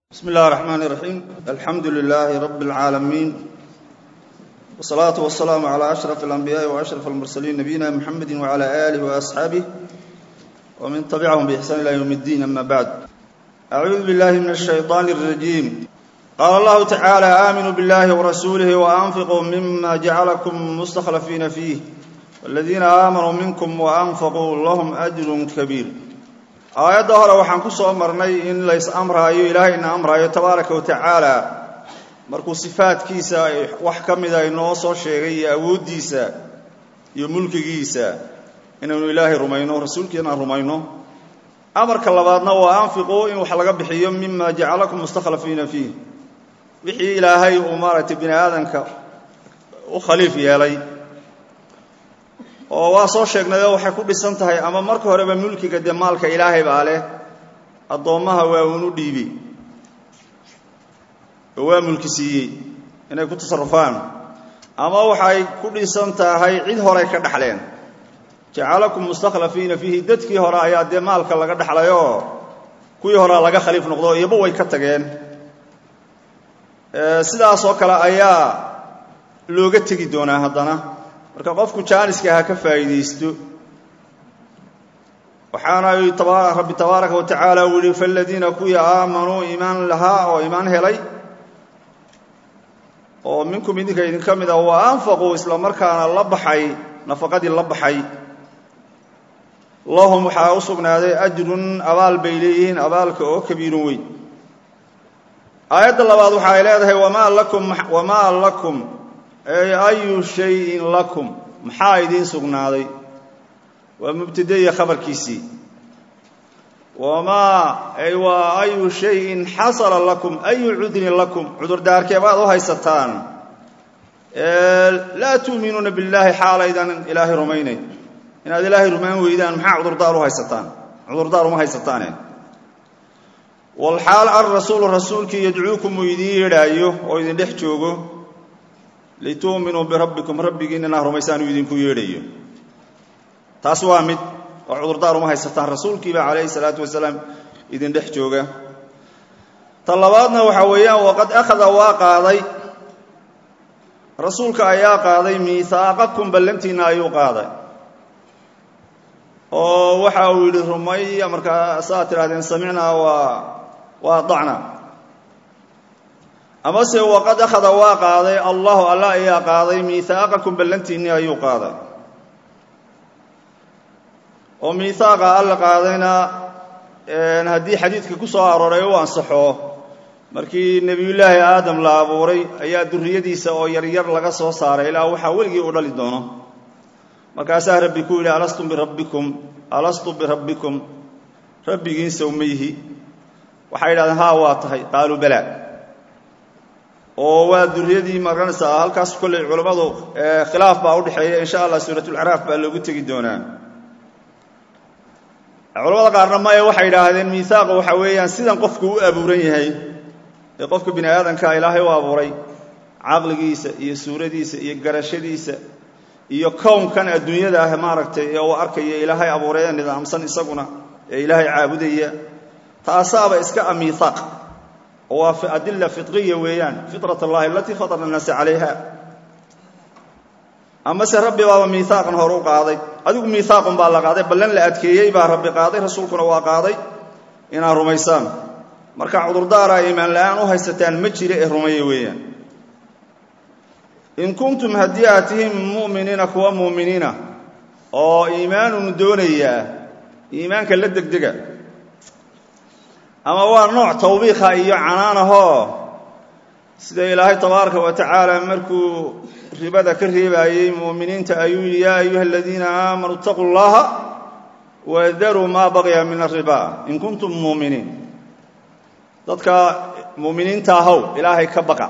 بسم الله الرحمن الرحيم الحمد لله رب العالمين والصلاة والسلام على أشرف الأنبياء وأشرف المرسلين نبينا محمد وعلى آله وأصحابه ومن تبعهم بإحسان إلى يوم الدين أما بعد أعوذ بالله من الشيطان الرجيم قال الله تعالى آمنوا بالله ورسوله وأنفقوا مما جعلكم مستخلفين فيه والذين آمنوا منكم وأنفقوا لهم أجر كبير aayadda hore waxaan ku soo marnay in lays amraayo ilaahayna amraayo tabaaraka wa tacaala markuu sifaadkiisa wax ka mida inoo soo sheegay iyo awooddiisa iyo mulkigiisa inaynu ilaahay rumayno rasuulkiina rumayno amarka labaadna waa anfiquu in wax laga bixiyo mima jacalakum mustakhlafiina fiih wixii ilaahay uu maaragtay bini aadamka u khaliif yeelay oo waa soo sheegnayoo waxay ku dhisan tahay ama marka horeba mulkiga dee maalka ilaahay baa leh addoommaha waa uunu dhiibi oo waa mulki siiyey inay ku tasarufaan ama waxay ku dhisan tahay cid horay ka dhexleen jacalakum mustakhlafiina fiihi dadkii hore ayaa dee maalka laga dhexlayoo kuwii horea laga khaliif noqdo iyoba way ka tageen sidaas oo kale ayaa looga tegi doonaa haddana marka qofku jaaniska ha ka faa'iidaysto waxaana rabbi tabaaraka wa tacaala uu yihi faladiina kuwii aamanuu iimaan lahaa oo iimaan helay oo minkum idinka idinka mid ah wa anfaquu isla markaana la baxay nafaqadii la baxay lahum waxaa u sugnaaday ajrun abaal bay leeyihiin abaalka oo kabiirun weyn aayadda labaad waxa ay leedahay wamaa lakum wamaa lakum ayu shayin lakum maxaa idiin sugnaaday waa mubtade iyo khabarkiisii wamaa waa ayu shayin xasala lakum ayu cudrin lakum cudurdaarkee baad u haysataan laa tuuminuuna billaahi xaalaydan ilaahay rumaynayn inaad ilaahay rumayn weydaan maxaa cudurdaar u haysataan cudurdaar uma haysataane walxaal alrasuulu rasuulkii yadcuukum uu idiin yeedhaayo oo idin dhex joogo lituuminuu birabbikum rabbigiin inaa rumaysaan uu idinku yeedhayo taas waa mid oo cudurdaar uma haysataan rasuulkiiba calayhi salaatu wasalaam idin dhex jooga ta labaadna waxaa weeyaan waqad akhada waa qaaday rasuulka ayaa qaaday miihaaqakum ballantiinna ayuu qaaday oo waxa uu yidhi rumaya markaa saa tidhahdeen samicnaa waa waa dacna amase waqad akhada waa qaaday allahu alla ayaa qaaday miihaaqakum ballantiinni ayuu qaaday oo miihaaqa alla qaadayna haddii xadiidka ku soo arooray u ansaxo markii nebiyullaahi aadam la abuuray ayaa durriyadiisa oo yaryar laga soo saaray ilaa waxaa weligii u dhali doono markaasaa rabbi ku yidhi alastu birabbikum alastu birabbikum rabbigiin sawmayhi waxay yidhahdeen haa waa tahay qaaluu balaa oo waa duriyadii maranaysaa halkaas kolley culammadu khilaaf baa udhexeeya insha allah suuratulcaraaf baa loogu tegi doonaa culamada qaarna maya waxay yidhaahdeen miihaaqa waxa weeyaan sidan qofku u abuuran yahay ee qofka bini aadamka ilaahay u abuuray caqligiisa iyo suuradiisa iyo garashadiisa iyo kownkan adduunyada ah maaragtay ee uu arkaya ilaahay abuuray ee nidaamsan isaguna ee ilaahay caabudaya taasaaba iska a miihaaq waa adila fitriya weeyaan fitrat allahi alatii fatara annaasa calayha amase rabbi baaba miihaaqan hore u qaaday adigu miihaaqun baa la qaaday ballan la adkeeyey baa rabbi qaaday rasuulkuna waa qaaday inaad rumaysaan marka cudurdaara iimaan la'aan u haysataan ma jira ee rumeeya weeyaan in kuntum haddii aad tihiin mu'miniina kuwa mu'miniina oo iimaanun doonayaa iimaanka la degdega ama waa nooc tawbiikha iyo canaanahoo sida ilaahay tabaaraka wa tacaala markuu ribada ka reebaayey mu'miniinta ayuu yidhi yaa ayuha aladiina aamanuu itaquu llaha wadaruu maa baqiya min ariba in kuntum muuminiin dadka mu'miniinta ahow ilaahay ka baqa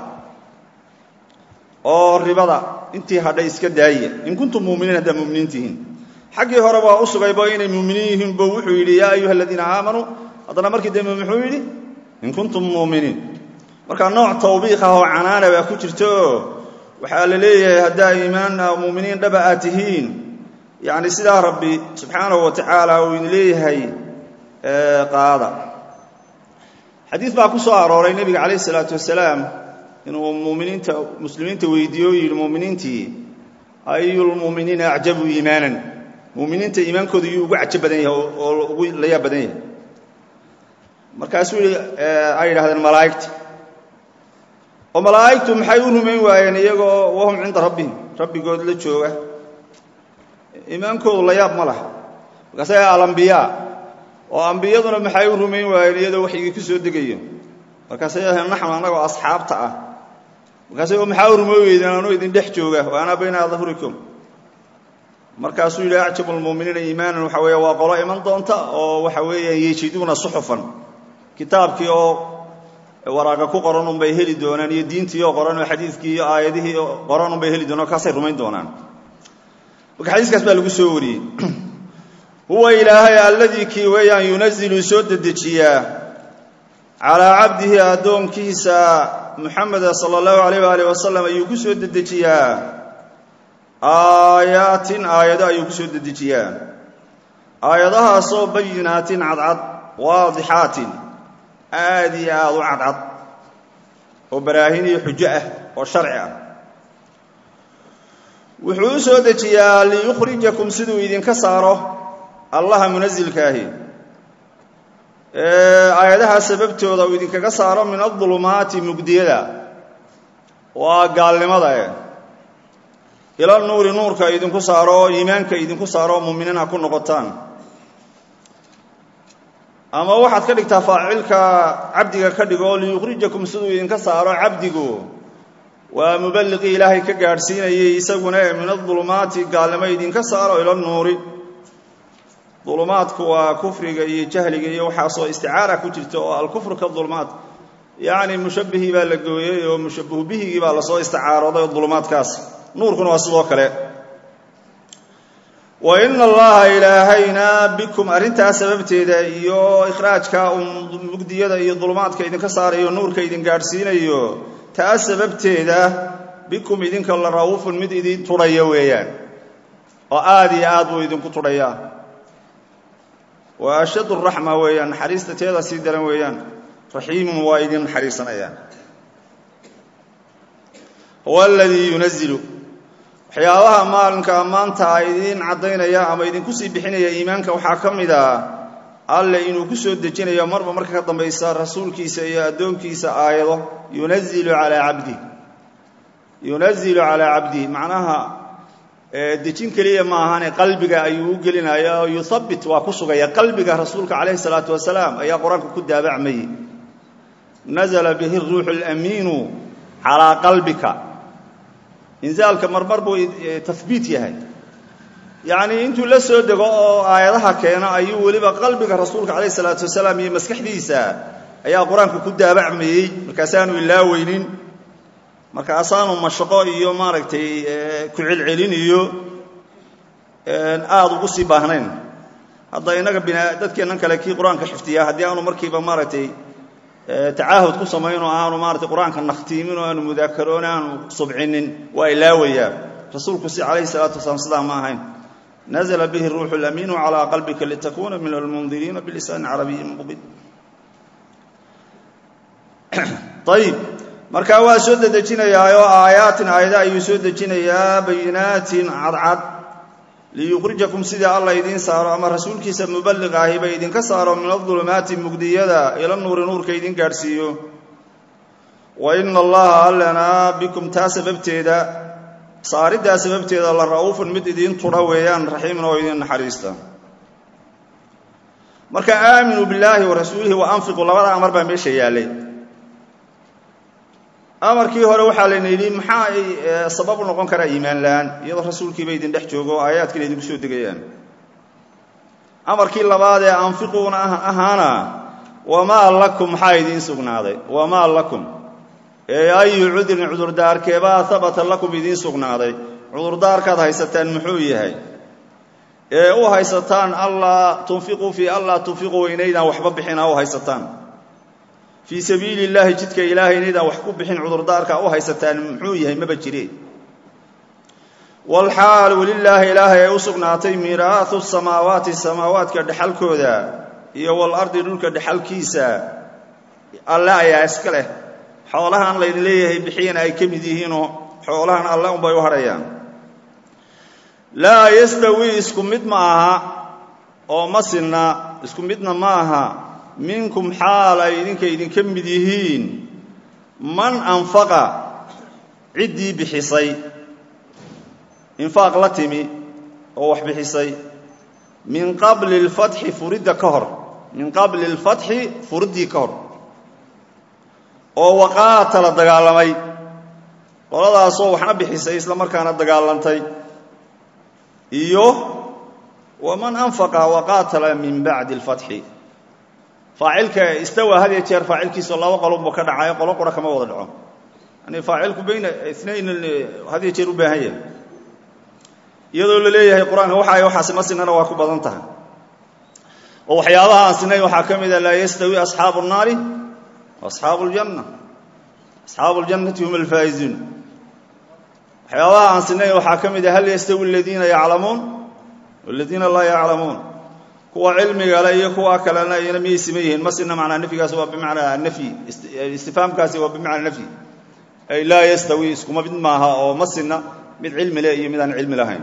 oo ribada intii hadhay iska daaya in kuntum muuminiin haddaad muminiin tihiin xaggii hore baa u sugayba inay muuminiin yihiin bo wuxuu yidhi yaa ayuha aladiina aamanuu haddana markii dambe muxuu yidhi in kuntum muuminiin marka nooc tawbiiq ah oo canaana baa ku jirta oo waxaa la leeyahay haddaa iimaan muuminiin dhaba aad tihiin yacni sidaa rabbi subxaanahu wa tacaala uu idin leeyahay qaada xadiid baa ku soo arooray nebiga calayh isalaatu wasalaam inuu muminiinta muslimiinta weydiiye o yidhi muminiintii ayulmu'miniina acjabu iimaanan muminiinta iimaankooda yuu ugu cajo badan yahay oo ugu layaab badan yahay markaasuu yihi ay yidhahdeen malaa'igta oo malaa'igtu maxay u rumayn waayeen iyagoo wahum cinda rabbihim rabbigood la jooga iimaankoodu layaab ma laha markaasa alambiyaa oo ambiyaduna maxay u rumayn waayeen iyadoo waxyigii ku soo degayo markaasay naxnu annagoo asxaabta ah markaasay maxaa u rumay weydeen anuu idin dhex jooga wa anaa bayna dahurikum markaasuu yidhi acjabu lmu'miniina iimaanan waxa weeye waa qolo iman doonta oo waxa weeyaan yejiduuna suxufan kitaabkii oo waraaqa ku qoran unbay heli doonaan iyo diintii oo qoran oo xadiidkii iyo aayadihii oo qoran unbay heli doonaan kaasay rumayn doonaan marka xadiiskaas baa lagu soo wariyey huwa ilaahay alladii kii weeyaan yunazilu soo dedejiyaa calaa cabdihi addoonkiisa muxameda sala allahu alayh waalih wasalam ayuu ku soo dedejiyaa aayaatin aayado ayuu ku soo dedejiyaa aayadahaasoo bayinaatin cadcad waadixaatin aad iyo aad u cadcad oo baraahin iyo xujo ah oo sharci ah wuxuu u soo dejiyaa liyukhrijakum siduu idinka saaro allaha munasilkaahi aayadaha sababtooda uu idinkaga saaro min adulumaati mugdiyada waa gaalnimada eh ila nuuri nuurka idinku saaro oo iimaanka idinku saaro oo muuminiin ha ku noqotaan ama waxaad ka dhigtaa faacilka cabdiga ka dhigo oo liyukhrijakum siduu idinka saaro cabdigu waa muballiqii ilaahay ka gaadhsiinayay isaguna ee min adulumaati gaalnimo idinka saaro ila nuuri dulumaadku waa kufriga iyo jahliga iyo waxaasoo isticaara ku jirta oo alkufru ka dulumaad yacni mushabbihii baa la gooyey oo mushabbihu bihigii baa lasoo isticaarooday oo dulumaadkaas nuurkuna waa sidoo kale wa ina allaha ilaahayna bikum arrintaas sababteeda iyo ikhraajka uu mugdiyada iyo dulumaadka idinka saarayo nuurka idin gaadhsiinayo taas sababteeda bikum idinka la ra'uufun mid idin tudhaya weeyaan oo aad iyo aad buu idinku tudhayaa waa ashad raxma weeyaan naxariista teeda sii daran weeyaan raxiimun waa idin naxariisanayaan huwa aladii yunazilu waxyaabaha maalinka maanta idiin caddaynaya ama idinku sii bixinaya iimaanka waxaa ka mid a alle inuu ku soo dejinayo marba marka ka dambaysa rasuulkiisa iyo addoonkiisa aayado yunazilu calaa cabdih yunazilu calaa cabdihi macnaha dejin keliya ma ahane qalbiga ayuu u gelinaya oo yuhabbit waa ku sugaya qalbiga rasuulka calayhi salaatu wasalaam ayaa qur-aanka ku daabacmayey nazla bihi ruuxu lamiinu calaa qalbika inzaalka marmar buu tahbiit yahay yacnii intuu la soo dego oo aayadaha keeno ayuu weliba qalbiga rasuulka calayhi salaatu wasalaam iyo maskaxdiisa ayaa qur-aanka ku daabacmayey markaasaanu ilaaweynin markaasaanu mashaqo iyo maaragtay ku celcelin iyo aada ugu sii baahnayn hadda innaga bina dadkeennan kale kii qur-aanka xifdiyaa haddii aanu markiiba maaragtay tacaahud ku samayn oo aanu maaratay qur-aanka nakhtiimin oo aanu mudaakaroon aanu subcinin waa ilaawayaa rasuulku si calayhi salaatu wasalaam sidaa ma ahayn nazla bihi ruuxu lamiinu calaa qalbika litakuuna min almundiriina bilisaani carabiyin mubiin ayib markaa waa soo dedejinayaa oo aayaatin aayada ayuu soo dejinayaa bayinaatin cadcad liyukhrijakum sidii alla idiin saaro ama rasuulkiisa muballiq ahiba idinka saaro min adulumaati mugdiyada ila nuuri nuurka idin gaadhsiiyo wa ina allaha allana bikum taa sababteeda saariddaa sababteeda la ra'uufun mid idiin tudha weeyaan raxiimun oo idin naxariista marka aaminuu billaahi wa rasuulihi wa anfiquu labada amar baa meesha yaallay amarkii hore waxaa layna yidhi maxaa sabab u noqon karaa iimaan la'aan iyadoo rasuulkiiba idin dhex joogo oo aayaadkiina idinku soo degayaan amarkii labaad ee anfiquuna ahaana wamaa lakum maxaa idiin sugnaaday wamaa lakum ee ayu cudurin cudurdaarkeebaa habata lakum idiin sugnaaday cudurdaarkaad haysataan muxuu yahay ee u haysataan allaa tunfiquu fii allaa tunfiquu inaydaan waxba bixina u haysataan fii sabiili illaahi jidka ilaahay inaydaan wax ku bixin cudurdaarka u haysataan muxuu yahay maba jire walxaal welilaahi ilaahay ay u sugnaatay miiraahu samaawaati samaawaadka dhexalkooda iyo walardi dhulka dhexalkiisa alle ayaa iska leh xoolahan laydin leeyahay bixiyana ay ka mid yihiinoo xoolahan alle unbay u hadhayaan laa yastawi isku mid ma aha oo ma sinna isku midna ma aha minkum xaal ay idinka idinka mid yihiin man anfaqa ciddii bixisay infaaq la timi oo wax bixisay min qabli اlfatxi furidda ka hor min qabli اlfatxi furiddii ka hor oo waqaatala dagaalamay qoladaasoo waxna bixisay isla markaana dagaalantay iyo waman anfaqa waqaatala min bacdi اlfatxi faacilka istawa had iyo jeer faacilkiisao laba qolunba ka dhacayo qolo qura kama wada dhaco yani faacilku bayna inayn had iyo jeer u baahan yahay iyadoo la leeyahay qur-aanka waxa ay waxaasi ma sinana waa ku badan tahay oo waxyaabaha aan sinayn waxaa ka mida laa yastawi asxaabu الnaari asxaabu اljanna asxaabu اljannati hum alfaa'izuun waxyaabaha aan sinayn waxaa ka mida hal yastawi aladiina yaclamuun waladiina laa yaclamuun kuwa cilmiga le iyo kuwa kalena iyana miyay siman yihiin ma sina macnaa nafyigaasi waa bimacnaa nafyi istifhaamkaasi waa bimacnaa nafyi ay laa yastawi iskuma mid maaha oo ma sina mid cilmi leh iyo mid aan cilmi lahayn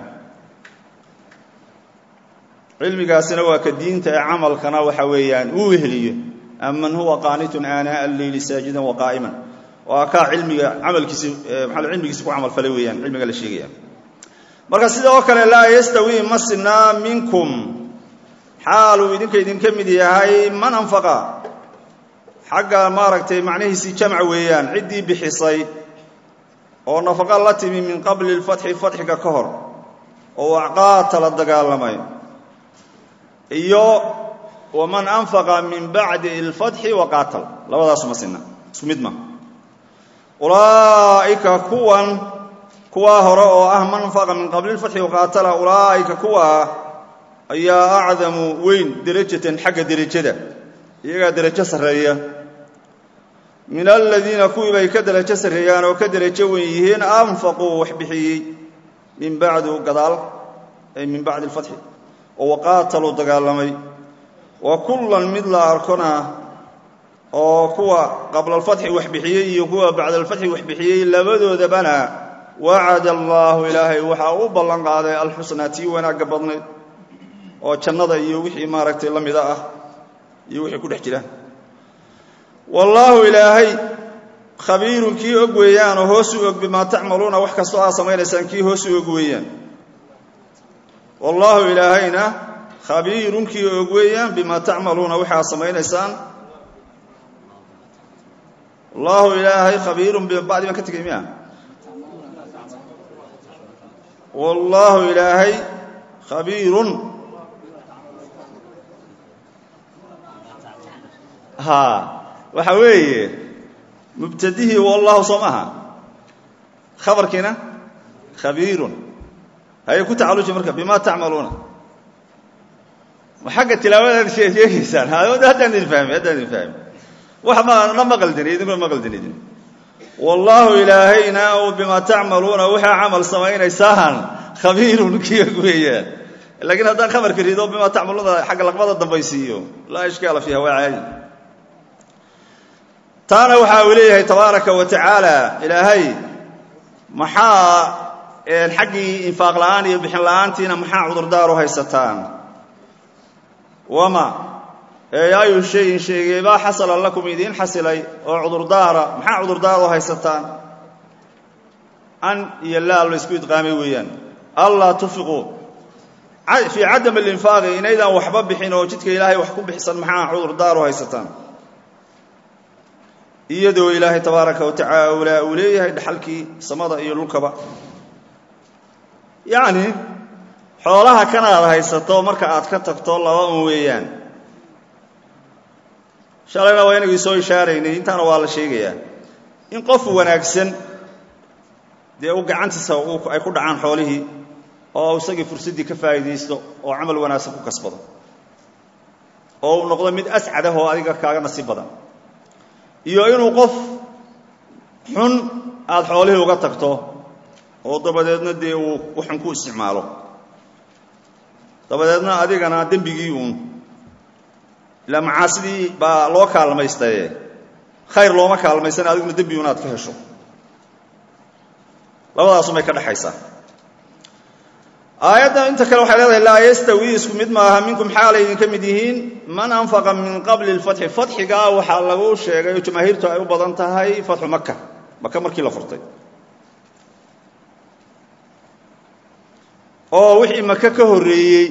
cilmigaasina waa ka diinta ee camalkana waxa weeyaan uu weheliyo aman huwa qaanitun aanaa alleyli saajidan waqaa'iman waa kaa cilmiga camalkiisi maa cilmigiisi ku camalfalay weeyaan cilmiga la sheegaya marka sidoo kale laa yastawi ma sinaa minkum xaaluu idinka idinka mid yahay man anfaqa xagga maaragtay macnihiisii jamc weeyaan ciddii bixisay oo nafaqa la timi min qabli اlfatxi fatxiga ka hor oo acqaata la dagaalamay iyo waman anfaqa min bacdi اlfatxi waqaatal labadaasu ma sinna isku mid ma ulaa'ika kuwan kuwaa hore oo ah man anfaqa min qabli اlfatxi waqaatala ulaa'ika kuwa ayaa acdamu weyn derajatan xagga derajada iyagaa derajo sarreeya min aladiina kuwii bay ka derajo sarreeyaan oo ka derajo weyn yihiin anfaquu wax bixiyey min bacdu gadaal ay min bacdi alfatxi oo waqaataluu dagaalamay wa kullan mid la arkona oo kuwa qabla alfatxi wax bixiyey iyo kuwa bacda alfatxi wax bixiyey labadoodabana wacada allaahu ilaahay waxaa u ballan qaaday alxusnaa tii wanaagga badnayd oo jannada iyo wixii maaragtay la mida ah iyo wixii ku dhex jira wallaahu ilaahay khabiirun kii og weeyaan oo hoos u og bimaa tacmaluuna wax kastoo aad samaynaysaan kii hoos u og weeyaan wallaahu ilaahayna khabiirun kii og weeyaan bimaa tacmaluuna waxa aad samaynaysaan wallaahu ilaahay khabiirun bacdi baan ka tegay miya wallaahu ilaahay khabiirun ha waxa weeye mubtadihii wallahu soo maaha khabarkiina khabiirun hayay ku tacalluji marka bima tacmaluuna ma xagga tilaawadaad sheegeysaan haddaan idin fahmi haddaan idin fahmi wax mana ma qaldin idinkuna ma qaldin idin wallaahu ilaahayna u bima tacmaluuna waxaa camal samaynaysaan khabiirun kiyog weeyaan laakiin haddaan khabarka rido bima tacmaluuna xagga laqbada dambaysiiyo laa ishkaala fiiha waa caadi taana waxa uu leeyahay tabaaraka wa tacaala ilaahay maxaa xaggii infaaq la'aan iyo bixin la'aantiina maxaa cudurdaaru haysataan wama ee ayu shayin sheegeebaa xasala lakum idiin xasilay oo cudurdaara maxaa cudurdaaru haysataan an iyo laal la isku idqaamay weeyaan allaa tufiquu fii cadam alinfaaqi inaydaan waxba bixin oo jidka ilaahay wax ku bixisan maxaa cudurdaaru haysataan iyadoo ilaahay tabaaraka wa tacaala uu leeyahay dhaxalkii samada iyo dhulkaba yacni xoolaha kanaad haysato marka aad ka tagto laba un weeyaan shalayna waa inagii soo ishaaraynay intaana waa la sheegayaa in qof wanaagsan dee u gacantiisa ay ku dhacaan xoolihii oo isagii fursaddii ka faa'iidaysto oo camal wanaagsan ku kasbado oo uu noqdo mid ascad ah oo adiga kaaga nasiib badan iyo inuu qof xun aada xoolihii uga tagto oo dabadeedna dee uu waxun ku isticmaalo dabadeedna adigana dembigii uun ilaa macaasidii baa loo kaalmaystaye khayr looma kaalmaysan adiguna dembi inaad ka hesho labadaasumay ka dhexaysaa aayadda inta kale waxay leedahay laa yastawi isku mid maaha minkum xaalay idinka mid yihiin man anfaqa min qabli lfatxi fatxigaa waxaa lagu sheegay oo jamaahiirtu ay u badan tahay fatxu maka maka markii la furtay oo wixii maka ka horreeyey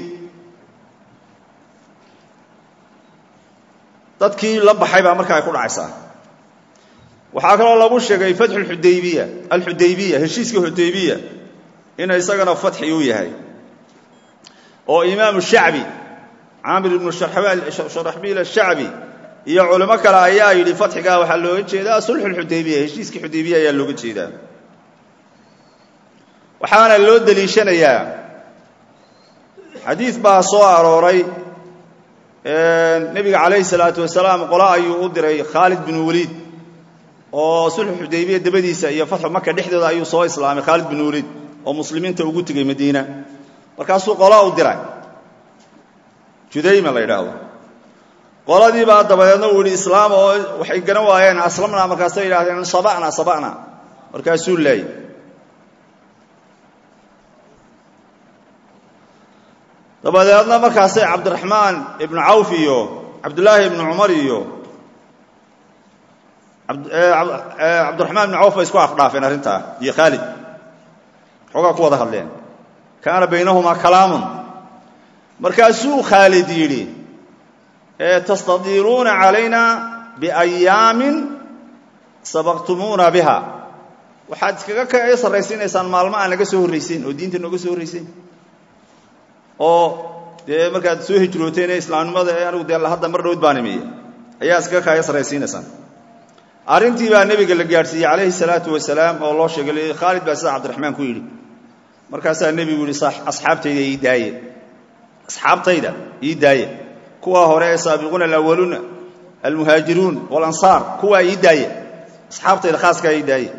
dadkii la baxay baa markaa ay ku dhacaysaa waxaa kaloo lagu sheegay fatxu xudaybiya alxudaybiya heshiiska xudaybiya ina isagana fatxi uu yahay oo imaamu shacbi caamir ibnu sharaxbiil ashacbi iyo culimo kale ayaa yidhi fatxigaa waxaa looga jeedaa sulxuxudaybiya heshiiskii xudaybiya ayaa looga jeedaa waxaana loo deliishanayaa xadiid baa soo arooray nebiga calayhi salaatu wasalaam qolo ayuu u diray khaalid bin waliid oo sulxu xudaybiya dabadiisa iyo fatxu maka dhexdooda ayuu soo islaamay khaalid bin waliid oo muslimiinta ugu tegey madiina markaasuu qola u diray judayma la yidhaahdo qoladii baa dabadeedna uu yidhi islaam oo waxay garan waayeen aslamnaa markaasay yidhahdeen saba'na saba'na markaasuu laayay dabadeedna markaasay cabdiraxmaan ibnu cawf iyo cabdullaahi ibnu cumar iyo cabdiraxmaan ibnu cawf bay isku afdhaafeen arrintaa iyo khaalid xoogaa ku wada hadleen kaana baynahumaa kalaamun markaasuu khaalid yidhi tastadiiluuna calayna biayaamin sabaqtumuuna biha waxaad iskaga kaga sarraysiinaysaan maalmo aan naga soo horraysen oo diinta nooga soo horraysen oo dee markaad soo hijrooteen ee islaamnimada ee anigu dee hadda mar dhowd baan imiye ayaa iskaga kaga sarraysiinaysaan arrintii baa nebiga la gaadhsiiyey calayhi salaatu wasalaam oo loo sheegay khaalid baa sida cabdiraxmaan ku yidhi markaasaa nebigu yihi asxaabtayda ii daaye asxaabtayda ii daaye kuwaa hore ee saabiquuna alawaluuna almuhaajiruun walansaar kuwaa ii daaye asxaabtayda khaaskaa ii daaye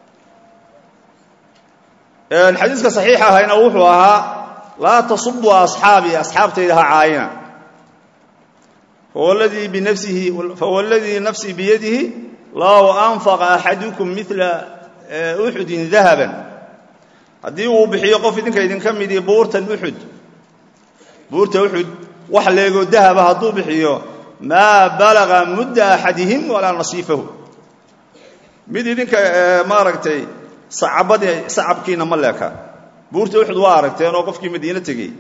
xadiiska saxiixa ahayna wuxuu ahaa laa tasubuu asxaabii asxaabtayda ha caayina fawalladii binafsihi fawalladii nafsii biyadihi low anfaqa axadukum mila uxudin dahaban haddii uu bixiyo qof idinka idinka midii buurtan uxud buurta uxud wax leegoo dahaba hadduu bixiyo maa balaga mudda axadihim walaa nasiifahu mid idinka maaragtay sacabadii sacabkiina ma leeka buurta uxud waa aragteen oo qofkii madiine tegey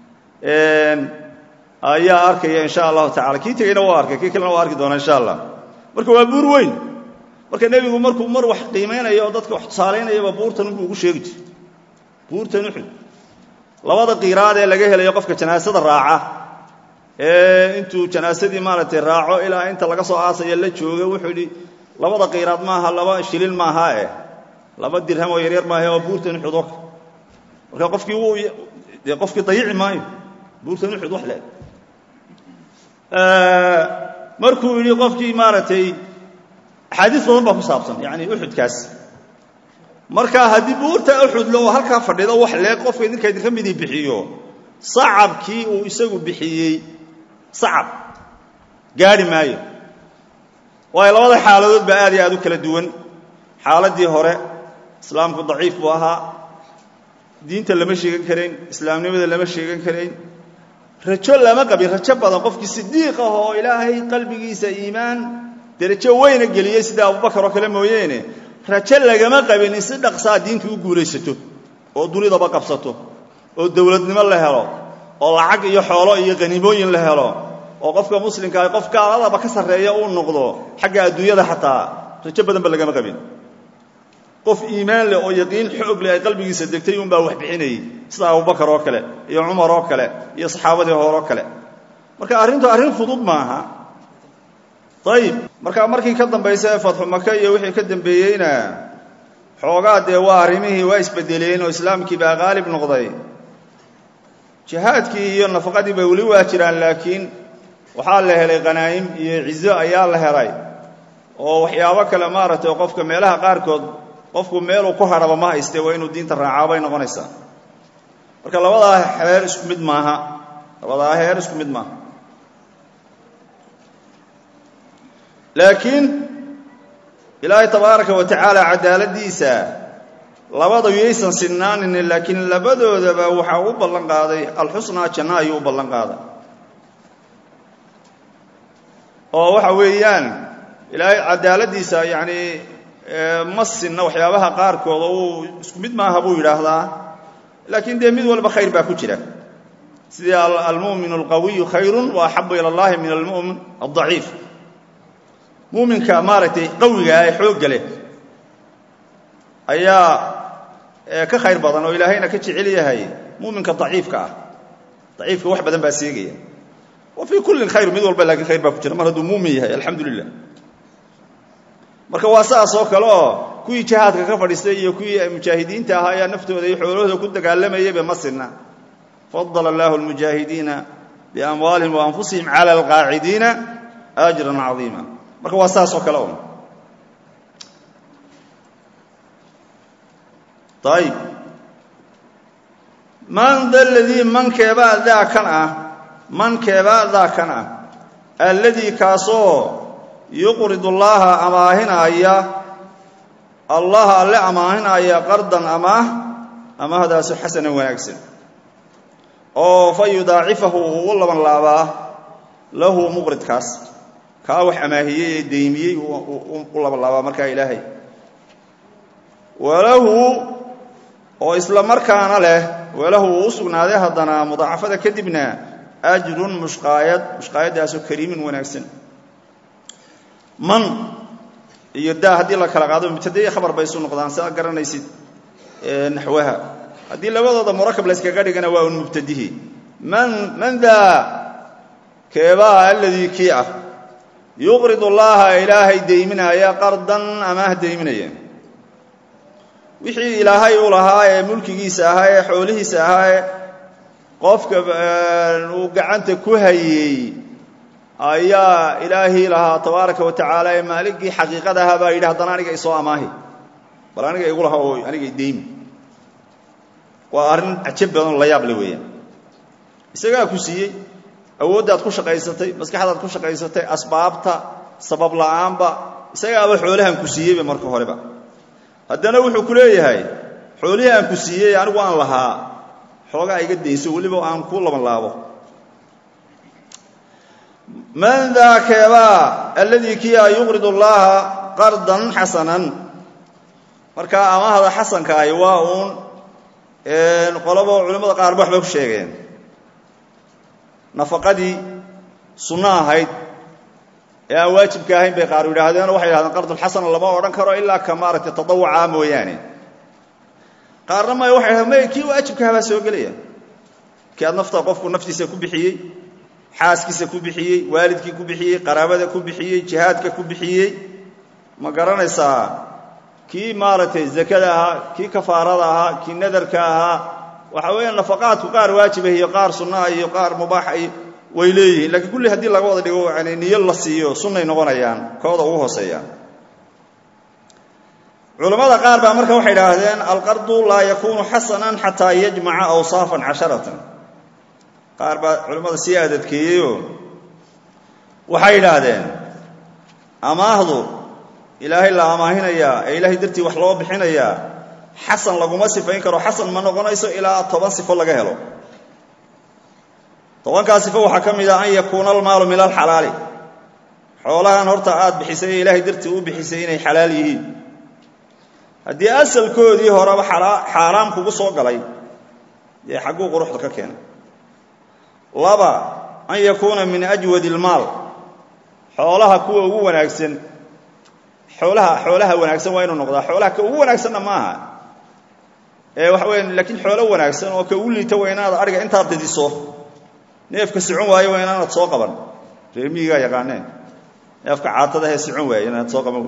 ayaa arkaya insha allahu tacala kii tegeyna waa arkay kii kalena waa arki doona insha allah marka waa buur weyn marka nebigu markuu mar wax qiimaynayo oo dadka wax tusaalaynayaba buurtan unbuu ugu sheegi jir buurtan uxud labada qiiraad ee laga helayo qofka janaasada raaca ee intuu janaasadii maaragtay raaco ilaa inta laga soo aasaya la jooga wuxuu yidhi labada qiiraad maaha laba shilin maaha eh laba dirham oo yaryar maaha oo buurtan uxud oo marka qofkii wuu dee qofkii dayici maayo buurtan uxud wax leeg markuu yidhi qofkii maaragtay axaadiis badan baa ku saabsan yani uxudkaas marka haddii buurta uxudle oo halkaa fadhido wax leeg qofka idinka idinka midii bixiyo sacabkii uu isagu bixiyey sacab gaadhi maayo waayo labada xaaladood baa aad iyo aad u kala duwan xaaladdii hore islaamku daciif buu ahaa diinta lama sheegan karayn islaamnimada lama sheegan karayn rajo lama qabin rajo badan qofkii sidiiq ah oo ilaahay qalbigiisa iimaan derajo weyna geliyey sida abubakar oo kale mooyeene rajo lagama qabin in si dhaqsaa diinta u guulaysato oo dunidaba qabsato oo dowladnimo la helo oo lacag iyo xoolo iyo qaniimooyin la helo oo qofka muslimkaa qof gaaladaba ka sarreeya uu noqdo xagga adduunyada xataa rajo badanba lagama qabin qof iimaan leh oo yaqiin xoog leh ay qalbigiisa degtay unbaa wax bixinayey sida abubakar oo kale iyo cumar oo kale iyo saxaabadii hore oo kale marka arrintu arrin fudud maaha ayib marka markii ka dambaysa ee fatxu maka iyo wixii ka dambeeyeyna xoogaa dee waa arrimihii waa isbedeleen oo islaamkii baa qaalib noqday jihaadkii iyo nafaqadii bay weli waa jiraan laakiin waxaa la helay qanaa'im iyo cizo ayaa la helay oo waxyaabo kale maaragtay oo qofka meelaha qaarkood qofku meeluu ku hadhaba ma hayste waa inuu diinta raacaa bay noqonaysaa marka labadaa heer isku mid maaha labadaa heer isku mid maaha laakiin ilaahay tabaaraka wa tacaala cadaaladiisa labada yaysan sinaanin laakiin labadoodaba waxaa u ballan qaaday alxusnaa janno ayuu u ballan qaaday oo waxa weeyaan ilaahay cadaaladiisa yacni ma sinna waxyaabaha qaarkooda uu isku mid maaha buu yidhaahdaa laakiin dee mid walba khayr baa ku jira sidii almu'min alqawiyu khayrun wa axabu ila allahi min almu'min aldaciif muuminka maaragtay qawiga ee xoogga leh ayaa ka khayr badan oo ilaahayna ka jecel yahay muuminka daciifka ah daciifka wax badan baa seegaya wa fii kullin khayr mid walba laakiin khayr baa ku jira mar hadduu muumin yahay alxamdu lilah marka waa saas oo kale oo kuwii jihaadka ka fadhiistay iyo kuwii mujaahidiinta ahaa ayaa naftooda iyo xoolahooda ku dagaalamayayba ma sinna fadala allahu almujaahidiina biamwaalihim wa anfusihim cala alqaacidiina ajran cadiima marka waa saas oo kale un ayib man da ladii mankeebaa daa kan ah mankeebaa daa kan ah alladii kaasoo yuqrid ullaaha amaahinaya allaha alle amaahinaya qardan amaah amaahdaasi xasanan wanaagsan oo fa yudaacifahu uu u laban laabaa lahu muqridkaas kaa wax amaahiyey ee deymiyey u laban laabaa markaa ilaahay walahu oo isla markaana leh walahu uu u sugnaaday haddana mudaacafada kadibna ajrun mushqaayad mushqaayaddaasoo kariimin wanaagsan man iyo daa haddii la kala qaado mubtadaiyo khabar bay isu noqdaan siaad garanaysid naxwaha haddii labadooda murakab layskaga dhigana waa un mubtadihi man man daa keebaa alladii kii ah yuqrid ullaaha ilaahay deyminaya qardan amaah deyminaya wixii ilaahay u lahaa ee mulkigiisa ahaa ee xoolihiisa ahaa ee qofka uu gacanta ku hayey ayaa ilaahii lahaa tabaaraka wa tacaala ee maaligii xaqiiqada ahaa baa yidhi haddana aniga isoo amaahi bal aniga igu laha oo aniga deymi waa arrin cajab badan la yaab le weeyaan isagaa ku siiyey awooddaad ku shaqaysatay maskaxdaad ku shaqaysatay asbaabta sabab la'aanba isagaaba xoolahan ku siiyeyba marka horeba haddana wuxuu ku leeyahay xoolihii aan ku siiyey anigu aan lahaa xoogaa iga dayso weliba aan kuu laban laabo man daa keebaa alladii kiia yuqrid ullaaha qardan xasanan markaa amahda xasanka ahi waa uun qolaba culimmada qaarba waxbay ku sheegeen nafaqadii sunno ahayd ee aan waajibka ahayn bay qaar yidhaahdeen waxay yidhahdeen qardulxasana lama odhan karo ilaa ka maaragtay tadawuca mooyaane qaarna may waxay dhahdeen may kii waajibkaha baa soo gelaya kii aad nafta qofku naftiisa ku bixiyey xaaskiisa ku bixiyey waalidkii ku bixiyey qaraabada ku bixiyey jihaadka ku bixiyey ma garanaysaa kii maaragtay zakada ahaa kii kafaarada ahaa kii nadarka ahaa waxa weeya nafaqaadku qaar waajibah iyo qaar sunnaha iyo qaar mubaaxa iyo way leeyihiin lakiin kulli haddii laga wada dhigo yani niyo la siiyo sunnay noqonayaan kooda ugu hooseeyaan culammada qaar baa marka waxay idhaahdeen alqardu laa yakuunu xasanan xataa yajmaca awsaafan casharatan qaar baa culimmada sii adadkeeyeyoo waxay idhaahdeen amaahdu ilaahay la amaahinayaa ee ilaahay dartii wax loo bixinayaa xasan laguma sifayn karo xasan ma noqonayso ilaa toban sifo laga helo tobankaa sifo waxaa ka mid ah an yakuuna almaalu min alxalaali xoolahan horta aad bixisay ee ilaahay dartii u bixisay inay xalaal yihiin haddii asalkoodii horeba xaaraam kugu soo galay dee xagguu quruxda ka keenay laba an yakuuna min ajwadi ilmaal xoolaha kuwa ugu wanaagsan xoolaha xoolaha wanaagsan waa inuu noqdaa xoolaha ka ugu wanaagsanna ma aha ee waxa weya laakiin xoolo wanaagsan oo ka ugu liita waa inaad adhiga intaad didiso neefka socon waayo waa inaanad soo qaban reer miyigaa yaqaaneen neefka caatada hee socon waayo inaanad soo qaban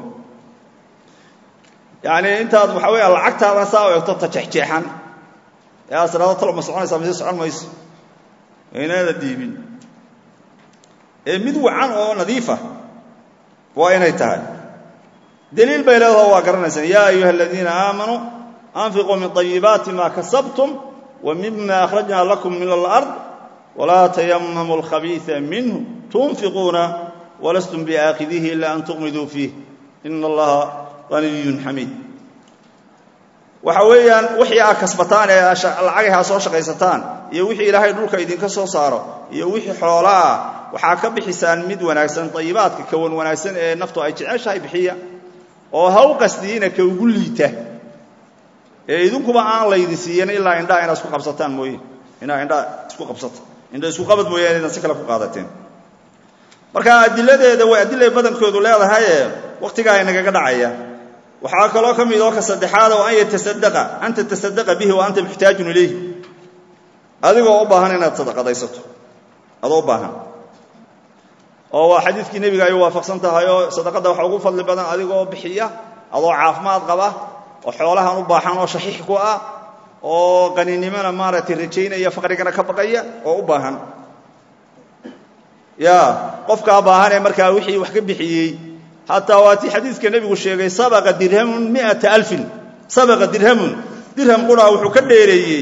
yacni intaad waxa weya lacagtaada saa u egto ta jeexjeexan ee aad tiraado talo ma soconaysaa mise socon mayso inaada diibin ee mid wacan oo nadiifa waa inay tahay daliil bay leedaho waa garanaysaan yaa ayuha aladiina aamanuu anfiquu min طayibaati ma kasabtum wa mima akhrajna lakum min alard walaa tayamamu alkhabiiثa minhu tunfiquuna walastum biaakidihi ila an tuqmiduu fiih ina allaha haniyun xamiid waxa weeyaan wixii aad kasbataan ee lacagay haa soo shaqaysataan iyo wixii ilaahay dhulka idinka soo saaro iyo wixii xoola ah waxaa ka bixisaan mid wanaagsan dayibaadka kawan wanaagsan ee naftu ay jeceshahay bixiya oo ha u qasdiyiina ka ugu liita ee idinkuba aan laydin siiyan ilaa indhaa inaad isku qabsataan mooye inaa indhaa isku qabsata indha isku qabad mooyaane inaad si kale ku qaadateen marka adiladeeda way adilay badankoodu leedahaye wakhtigaa inagaga dhacaya waxaa kaloo ka mid oo ka saddexaad oo an yatasaddaqa an tatasadaqa bihi wa anta muxtaajun ilayhi adigoo u baahan inaad sadaqadaysato adoo u baahan oo waa xadiidkii nebiga ay waafaqsan tahay oo sadaqadda waxaa ugu fadli badan adigoo bixiya adoo caafimaad qaba oo xoolahan u baahan oo shaxiix ku ah oo qaninimona maaragtay rajaynaya faqrigana ka baqaya oo u baahan ya qofkaa baahan ee markaa wixii wax ka bixiyey hataa waa tii xadiidka nebigu sheegay sabaqa dirhamun miata alfin sabaqa dirhamun dirham quraa wuxuu ka dheereeyey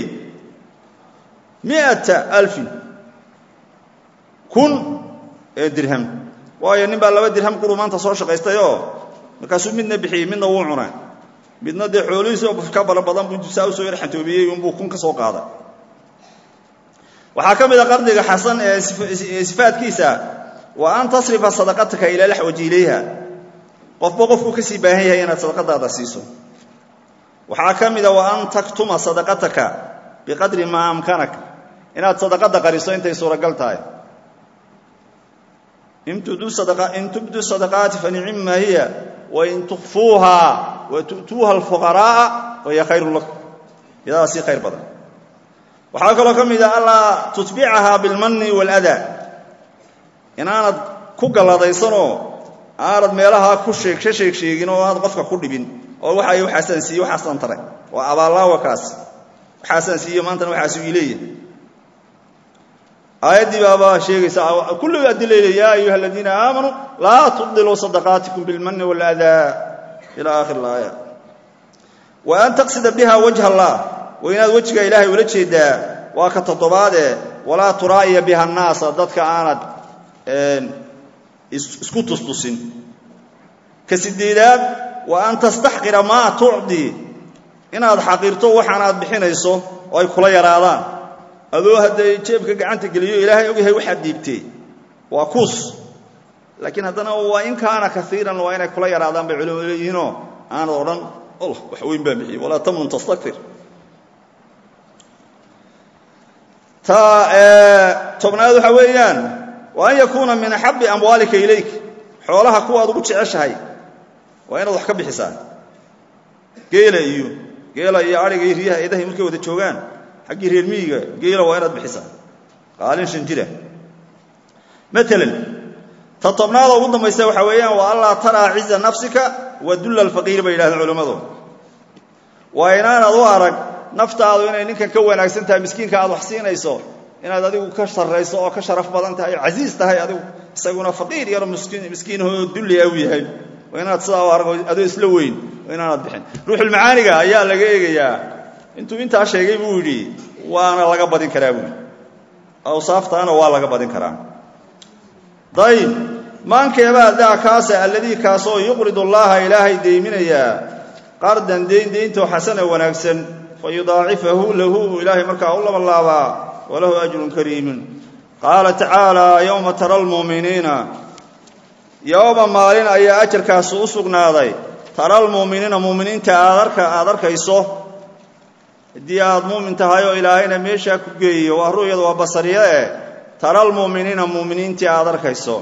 miata alfin kun ee dirham waayo nin baa laba dirham quruu maanta soo shaqaystayoo markaasuu midna bixiyey midna wuu cunay midna dee xoolihiisi oo ka bala badan buu saa usoo yar xantoobiyey unbuu kun ka soo qaaday waxaa ka mid a qardiga xasan ee sifaadkiisa wa an tasrifa sadaqataka ilaa laxwaji ilayha qofba qofkuu ka sii baahan yahay inaad sadaqadaada siiso waxaa ka mida wa an taktuma sadaqataka biqadri maa amkanak inaad sadaqada qariso intay suuragal tahay in tubdu sadaqaati fanicima hiya wain tukfuuha wa tu'tuuha alfuqaraa'a fahiya khayrun lakum iyadaa sii khayr badan waxaa kaloo ka mid a allaa tutbicaha bilmanni waaladaa inaanad ku galladaysanoo aanad meelahaa ku sheeg ka sheeg sheegin oo aanad qofka ku dhibin oo waxay waxaasaan siiye waxaasaan taray waa abaallaawa kaas waxaasaan siiye maantana waxaasu iileeya aayaddii baabaa sheegaysa kulliga adilayla yaa ayuha aladiina aamanuu laa tubdiluu sadaqaatikum bilmanni waaladaa ila aakhir alaaya wa an taqsida biha wajha allah waa inaad wejiga ilaahay ula jeedaa waa ka toddobaadee walaa turaa'iya biha annaasa dadka aanad isku tustusin ka sideedaad wa an tastaxqira maa tucdi inaad xaqirto waxaanaad bixinayso oo ay kula yaraadaan adoo hadday jeebka gacanta geliyo ilaahay ogyahay waxaad dhiibtee waa kuus laakiin haddana waa in kaana kaiiran waa inay kula yaraadaan bay culimadu leeyihiinoo aanad odhan allah wax weyn baan bixiyey walaa tamnun tastakfir ta tobnaad waxaa weeyaan wa an yakuuna min axabbi amwaalika ilayk xoolaha kuwaad ugu jeceshahay waa inaad wax ka bixisaa geela iyo geela iyo adhiga iyo riyaha eedahay markay wada joogaan xaggii reer miyiga geela waa inaad bixisaa qaalin shan jira maalan ta tobnaada ugu dambaysa waxaa weeyaan waa allaa taraa ciza nafsika wa dulla alfaqiir bay yidhahdeen culammadu waa inaanad u arag naftaadu inay ninkan ka wanaagsan tahay miskiinka aad wax siinayso inaad adigu ka sarrayso oo ka sharaf badan tahay oo casiis tahay adigu isaguna faqiir yaro miskiinahoo dulliya u yahay waa inaad sidaa u arag adoo isla weyn waa inaanad bixin ruuxulmacaaniga ayaa laga eegayaa intuu intaa sheegay buu yidhi waana laga badin karaa buui awsaaftaana waa laga badin karaa dayib maankeebaa daa kaasa alladii kaasoo yuqrid allaha ilaahay deyminayaa qardan deyn deyntoo xasana wanaagsan fa yudaacifahu lahu ilaahay markaa u labalaabaa walahu ajrun kariimun qaala tacaalaa yowma tara almu'miniina yowma maalin ayaa ajarkaasi u sugnaaday tara almu'miniina mu'miniinta aad arkayso haddii aad muumin tahay oo ilaahayna meeshaa ku geeyo waa ru'yada waa basariye eh tara almu'miniina mu'miniintii aad arkayso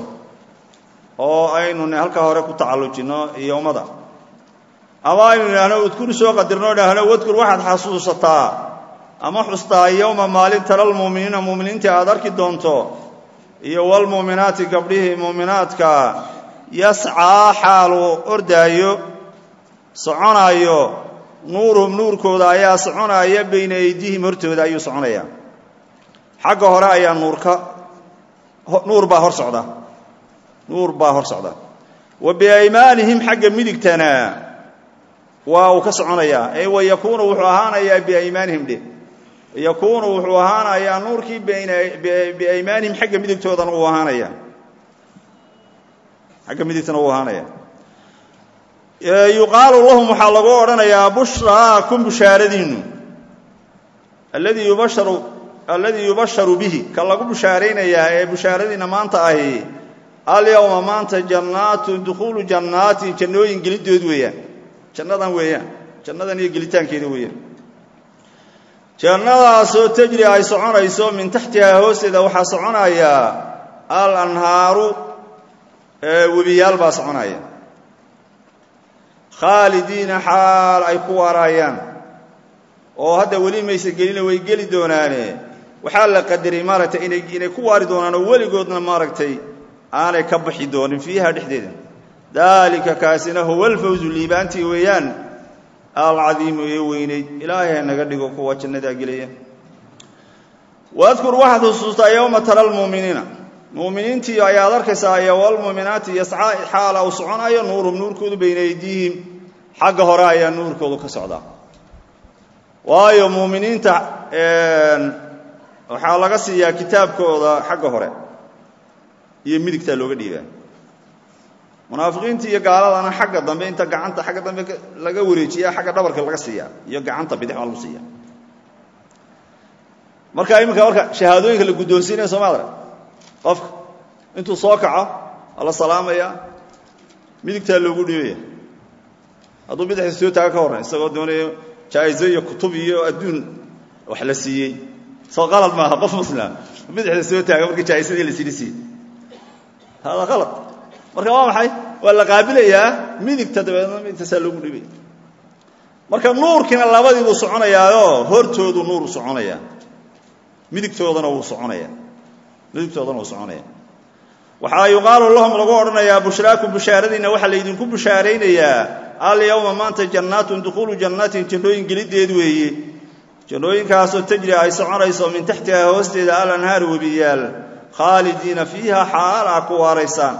oo aynu halkaa hore ku tacallujinno yowmada ama aynu idhaahno udkur soo qadirno idhaahno wadkur waxaad xasuusataa ama xustaa yowma maalin tara almu'miniina mu'miniintii aad arki doonto iyo walmu'minaati gabdhihii mu'minaadka yascaa xaaluu ordaayo soconaayo nuuruhum nuurkooda ayaa soconaya bayna aydiihim hortooda ayuu soconayaa xagga hore ayaa nuurka nuur baa hor socda nuur baa hor socda wa biaymaanihim xagga midigtana waa uu ka soconayaa ee wa yakuunu wuxuu ahaanayaa biaymaanihim dhe yakuunu wuxuu ahaanayaa nuurkii biaymaanihim xagga midigtoodana uu ahaanaya xagga midigtana uu ahaanaya yuqaalu lahum waxaa lagu odhanayaa bushraakum bushaaradiinnu alladii yubasharu alladii yubasharu bihi ka lagu bushaaraynayaa ee bushaaradiinna maanta ahi alyowma maanta jannaatu dukhuulu jannaatin jannooyin gelidood weeyaan jannadan weeyaan jannadan iyo gelitaankeeda weeyaan jannadaasoo tajri ay soconayso min taxtihaa hoosteeda waxaa soconaya al anhaaru webiyaal baa soconaya khaalidiina xaal ay ku waarayaan oo hadda weli mayse gelina way geli doonaane waxaa la qadaray maaragtay inay inay ku waari doonaan oo weligoodna maaragtay aanay ka baxi doonin fiiha dhexdeeda daalika kaasina huwa alfawzu liibaantii weeyaan alcadiimu ee weynayd ilaahay naga dhigo kuwa jannadaa gelaya wadkur waxaad xusuustaa yowma tara almuuminiina muuminiintii ayaad arkaysaa iyo walmuuminaati yascaa xaala uu soconayo nuuruhum nuurkoodu bayna aydiihim xagga hore ayaa nuurkoodu ka socdaa waayo muuminiinta waxaa laga siiyaa kitaabkooda xagga hore iyo midigtaa looga dhiibaa munaafiqiinta iyo gaaladana xagga dambe inta gacanta xagga dambe laga wareejiya xagga dhabarka laga siiyaa iyo gacanta bidix baa lagu siiya marka iminka marka shahaadooyinka la guddoonsiinaya soo maadra qofka intuu soo kaco waa la salaamaya midigtaa loogu dhiibaya hadduu bidixda soo taaga ka horran isagoo doonayo jaa'izo iyo kutub iyo adduun wax la siiyey soo qalad maaha qof muslima bidixda soo taaga markii jaa'isadii la siini siiyey hada qalad marka waa maxay waa la qaabilayaa midigta dabeedna midigtaasaa loogu dhibaya marka nuurkiina labadii buu soconayaayoo hortoodu nuur u soconaya midigtoodana wuu soconaya midigtoodana wuu soconaya waxaa yuqaalu lahum lagu odhanayaa bushraakum bushaaradiinna waxaa laydinku bushaaraynayaa alyowma maanta jannaatun dukhuulu jannaatin jannooyin gelideed weeye jannooyinkaasoo tajri ay soconayso min taxtihaa hoosteeda alanhaar webiyaal khaalidiina fiiha xaal aa ku waaraysaan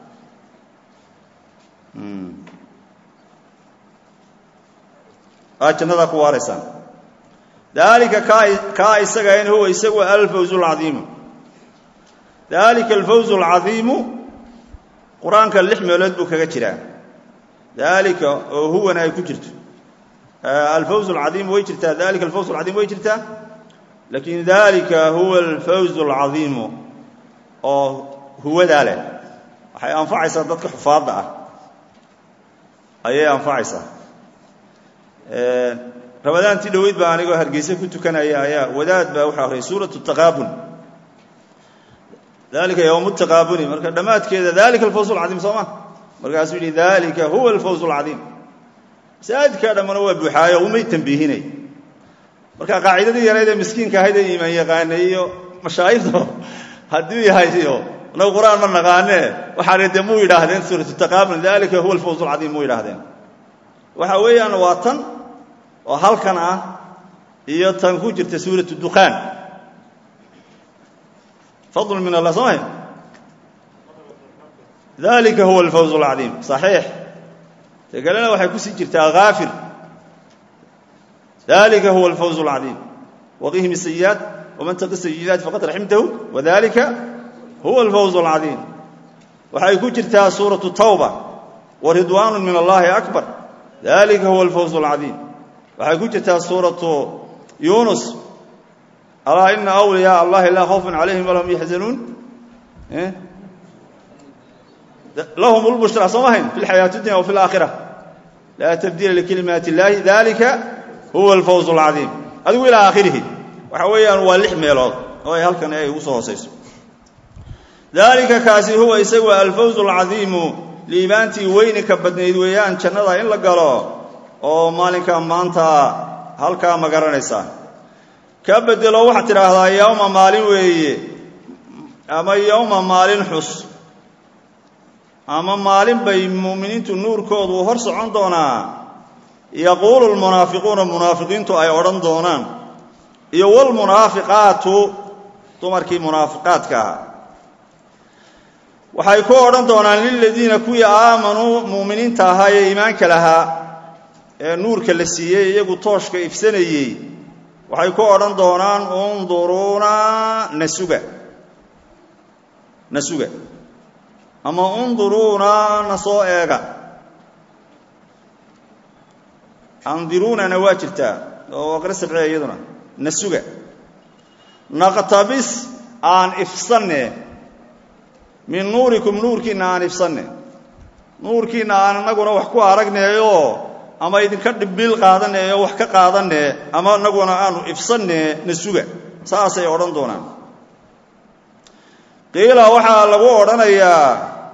aa jannadaa ku waaraysaan daalika kaa isaga in huwa isagu alfawzu alcadiimu daalika alfawzu alcadiimu qur-aanka lix meelood buu kaga jiraa daalika oo huwana ay ku jirto alfawz alcadiim way jirtaa dalika alfawz alcadiim way jirtaa laakiin dalika huwa alfawz alcadiimu oo huwadaa leh waxay anfacaysaa dadka xufaadda ah ayay anfacaysaa ramadaantii dhoweyd baa anigoo hargeyse ku tukanaya ayaa wadaad baa waxaa horey suuratu taqaabun dalika yowm taqaabuni marka dhammaadkeeda dalika alfawz alcadiim soo ma markaasuu yidhi dalika huwa alfawz alcadiim masaajidkaa dhammana waa buuxaayo umay tambiihinay marka qaacidadii yarayd ee miskiinka ahayd ee iimaan yaqaanay iyo mashaayikdu hadduu yahay iyo inagu qur-aan ma naqaanee waxaana dee muu yidhaahdeen suuratu taqaabun dalika huwa alfawz alcadiim muu yidhahdeen waxa weeyaan waa tan oo halkan ah iyo tan ku jirta suuratu dukhaan fadl min allah soo mahay dalika huwa alfawz alcadiim saxiix te kalena waxay kusii jirtaa haafir dalika huwa alfawz alcadiim waqihim الsayi'aat waman taqi sayi'aat faqad raximtahu wadalika huwa alfawz alcadiim waxay ku jirtaa suuraةu tawba waridwaan min allahi akbar dalika huwa alfawz alcadiim waxay ku jirtaa suuraةu yunus alaa ina awliyaa allahi laa khawfun calayhim walahum yaxzanuun lahum اlbushraa soo mahayn fi اlxayaaةi اdunya wa fi اlaakhira laa tabdiila likalimaati اllahi dalika huwa alfawz alcadiim adigu ilaa aakhirihi waxa weeyaan waa lix meelood oo ay halkan ay ugu soo hoosayso dalika kaasi huwa isagu alfawz alcadiimu liibaantii weyni ka badnayd weeyaan jannada in la galo oo maalinka maanta halkaa ma garanaysaa ka bedelo waxaad tidhaahdaa yowma maalin weeye ama yowma maalin xus ama maalin bay muuminiintu nuurkoodu hor socon doonaa yaquulu lmunaafiquuna munaafiqiintu ay odhan doonaan iyo wlmunaafiqaatu dumarkii munaafiqaadka ahaa waxay ku odhan doonaan liladiina kuwii aamanuu muuminiinta ahaa ee iimaanka lahaa ee nuurka la siiyey iyagu tooshka ifsanayey waxay ku odhan doonaan unduruuna nasuga nasuga ama unduruuna na soo eega andiruunana waa jirtaa oo qira sabciya iyaduna na suga naqtabis aan ifsanne min nuurikum nuurkiinna aan ifsanne nuurkiinna aan inaguna wax ku aragneeyo ama idinka dhibiil qaadaneeyo wax ka qaadanne ama inaguna aanu ifsanne na suga saasay odhan doonaan qiila waxaa lagu odhanayaa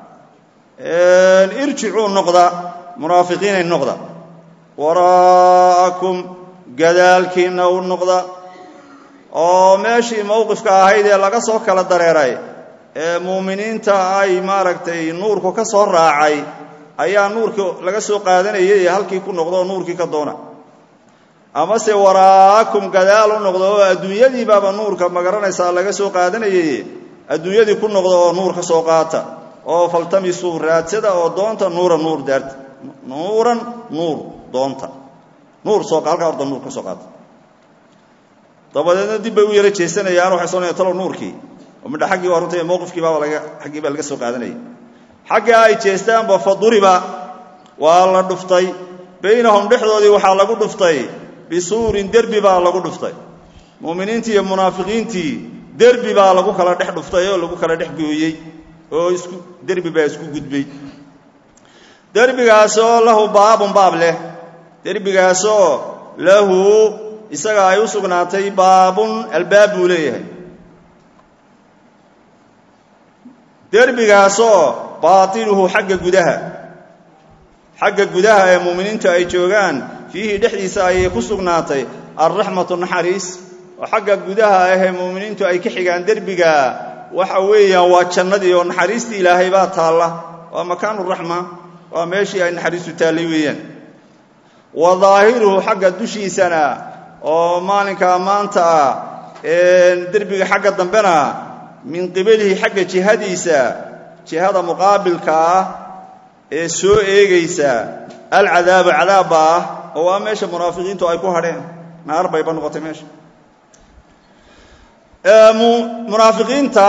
irjicuu noqda munaafiqiinay noqda waraa'akum gadaalkiinna u noqda oo meeshii mowqifka ahayd ee laga soo kala dareeray ee muuminiinta ay maaragtay nuurku ka soo raacay ayaa nuurka laga soo qaadanayay halkii ku noqdo oo nuurkii ka doona amase waraa'akum gadaal u noqda oo adduunyadii baaba nuurka magaranaysaa laga soo qaadanayay adduunyadii ku noqda oo nuur ka soo qaata oo faltamisuu raadsada oo doonta nuura nuur daarta nuuran nuur doonta nuur soo halkaa horta nuur ka soo qaata dabadeedna dib bay u yaro jeesanayaan waxay soonayaan talow nuurkii oo midha xaggii waa runta mowqifkii baaba laga xaggii baa laga soo qaadanayay xagga ay jeestaanba fa duriba waa la dhuftay baynahum dhexdoodii waxaa lagu dhuftay bisuurin derbi baa lagu dhuftay mu'miniintii iyo munaafiqiintii derbi baa lagu kala dhex dhuftay oo lagu kala dhex gooyey oo isku derbi baa isku gudbay derbigaasoo lahu baabun baab leh derbigaasoo lahu isaga ay u sugnaatay baabun albaab buu leeyahay derbigaasoo baatinuhu xagga gudaha xagga gudaha ee muuminiintu ay joogaan fiihi dhexdiisa ayay ku sugnaatay alraxmatu naxariis oo xagga gudaha ahee muuminiintu ay ka xigaan derbiga waxa weeyaan waa jannadii oo naxariistii ilaahay baa taalla waa makaanu raxma waa meeshii ay naxariistu taallay weeyaan wa daahiruhu xagga dushiisana oo maalinkaa maanta ah derbiga xagga dambena min qibalihi xagga jihadiisa jihada muqaabilka ah ee soo eegaysa alcadaaba cadaabba ah oo waa meesha munaafiqiintu ay ku hadheen naar bayba noqotay meesha munaafiqiinta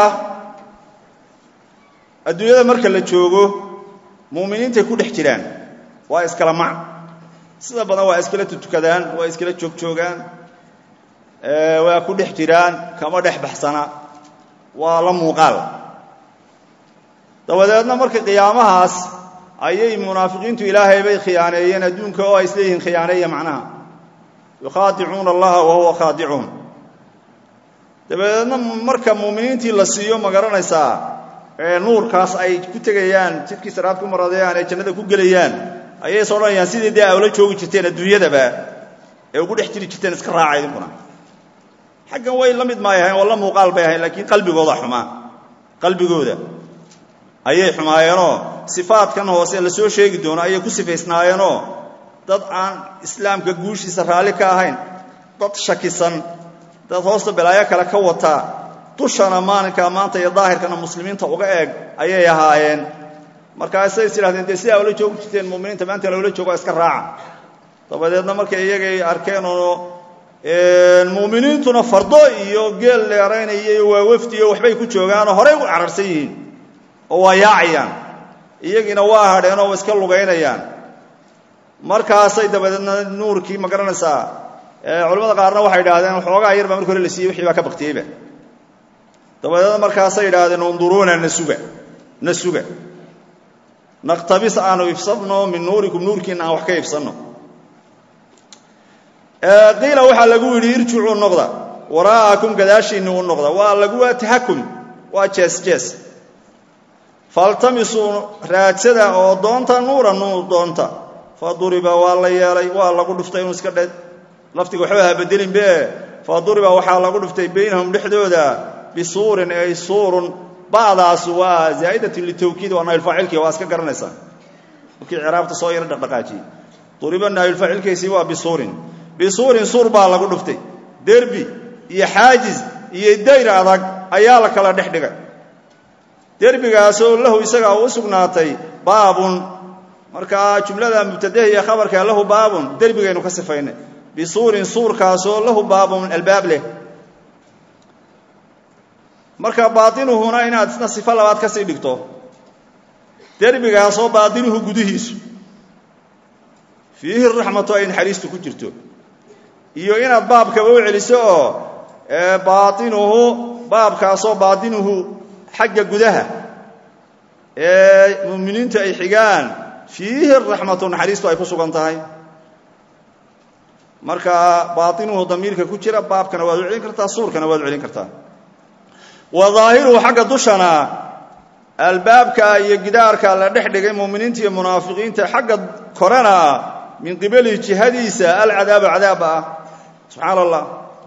adduunyada marka la joogo muuminiintay ku dhex jiraan waa iskala mac sida badan waa iskala tutukadaan waa iskala joogjoogaan waa ku dhex jiraan kama dhex baxsana waa la muuqaal dabadeedna marka qiyaamahaas ayay munaafiqiintu ilaahay bay khiyaaneeyeen adduunka oo ay isleeyihiin khiyaaneeya macnaha yukhaadicuuna allaha wa huwa khaadicuun dabadeedna marka muuminiintii la siiyo ma garanaysaa nuurkaas ay ku tegayaan jidkii saraad ku maradayaan ee jannada ku gelayaan ayay is odhanayaan sidii dee awla joogi jirteen adduunyadaba ee ugu dhex jiri jirteen iska raaca idinkuna xaggan way la mid maay ahayn oo la muuqaal bay ahayn laakiin qalbigooda xumaa qalbigooda ayay xumaayeenoo sifaadkan hoose la soo sheegi doono ayay ku sifaysnaayeenoo dad aan islaamka guushiisa raalli ka ahayn dad shakisan dad hoosta balaayo kale ka wata dushana maalinkaa maanta iyo daahirkana muslimiinta uga eeg ayay ahaayeen markaasay is idhahdeen dee sidaa ula joogi jirteen muminiinta maanta loola joogo iska raaca dabadeedna markay iyagay arkeen oo muuminiintuna fardo iyo geel dheeraynaya iyo waa wafdi iyo waxbay ku joogaanoo horey u cararsan yihiin oo waa yaacayaan iyagiina waa hadheenoo wa iska lugaynayaan markaasay dabadeedna nuurkii ma garanaysaa culamada qaarna waxay idhahdeen waxoogaa yar baa marki hore la siiyey wixii baa ka baktiyeyba dabadeedna markaasay idhaahdeen unduruuna na suga na suga naqtabis aanu ifsanno min nuurikum nuurkiina aan wax ka ifsanno qiila waxaa lagu yidhi irjicuu noqda waraa'akum gadaashiinni u noqda waa lagu waa tahakum waa jees jees faltamisuu raadsada oo doonta nuura nuur doonta fa duriba waa la yeelay waa lagu dhuftay inuu iska dhe laftiga waxba ha bedelinbe fa duriba waxaa lagu dhuftay baynahum dhexdooda bisuurin ay suurun ba'daasu waa zaa'idatun litawkiid waa naayilfaacilkii waa iska garanaysaa markii ciraabta soo yaro dhaqdhaqaajiyey duriba naayilfaacilkiisii waa bisuurin bisuurin suur baa lagu dhuftay derbi iyo xaajiz iyo dayr adag ayaa la kala dhex dhigay derbigaasoo lahu isagaa u sugnaatay baabun markaa jumlada mubtadaha iyo khabarka lahu baabun derbigaynu ka sifaynay bisuurin suurkaasoo lahu baabun albaab leh marka baatinuhuna inaad isna sifo labaad ka sii dhigto derbigaasoo baatinuhu gudihiisu fiihi raxmatu ay naxariistu ku jirto iyo inaad baabkaba u celiso oo baainuhu baabkaasoo baatinuhu xagga gudaha ee muuminiintu ay xigaan fiihi raxmatu naxariistu ay ku sugan tahay marka baainuhu damiirka ku jira baabkana waad u celin kartaa suurkana waad u celin kartaa wa daahiruhu xagga dushana albaabka iyo gidaarka la dhex dhigay muuminiinta iyo munaafiqiinta xagga korena min qibalihi jihadiisa alcadaabu cadaaba ah subxaan allah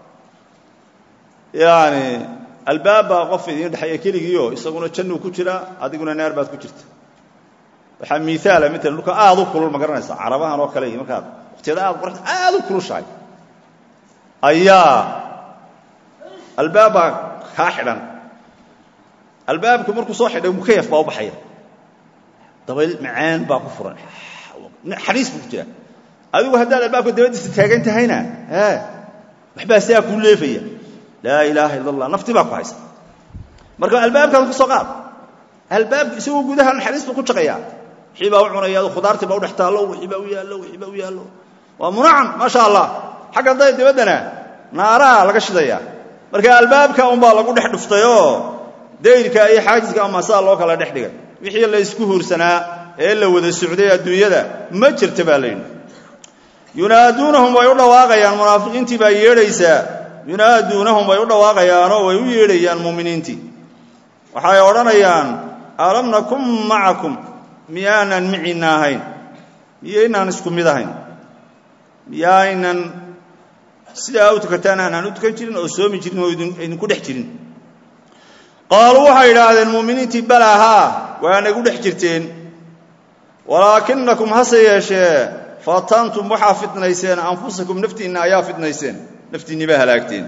yani albaabbaa qof idiin dhexeeya keligiio isaguna jannuu ku jira adiguna naar baad ku jirta waxaa miaala mala dhulka aad u kulul ma garanaysa carabahan oo kale iyo markaad waqtiyada aad qor aad u kulushahay ayaa albaabbaa kaa xidhan albaabku markuu soo xidhay mukayaf baa u baxaya dabayl macaan baa ku furan xaniis buu ku jira adigu haddaad albaabka dabadiisa taagan tahayna waxbaa sidaa kuu leefaya laa ilaaha illa allah nafti baa ku haysa marka albaabkaas ka soo qaad albaabka isagoo gudaha naxariis buu ku shaqeeyaa wixii baa u cunaya khudaartii baa u dhex taallo wixii baa u yaallo wixii baa u yaallo waa munacam maasha allah xagga day dabaddana naaraha laga shidaya marka albaabka unbaa lagu dhex dhuftayoo dayrka iyo xaajiska ama saa loo kala dhex dhigay wixii la isku huursanaa ee la wada socday adduunyada ma jirta baa layidhi yunaaduunahum way u dhawaaqayaan munaafiqiintii baa yeedhaysaa yunaaduunahum way u dhawaaqayaanoo way u yeedhayaan muuminiintii waxay odhanayaan alam nakun macakum miyaanan miciinna ahayn miyaynaan isku mid ahayn miyaynan sidaa u tukataan aanaan u tukan jirin oo soomi jirin oo idinku dhex jirin qaaluu waxay idhaahdeen muuminiintii balaa haa waa nagu dhex jirteen walaakinakum hase yeeshee fatantum waxaa fitnayseen anfusakum naftiinna ayaa fitnayseen naftiinni baa halaagteen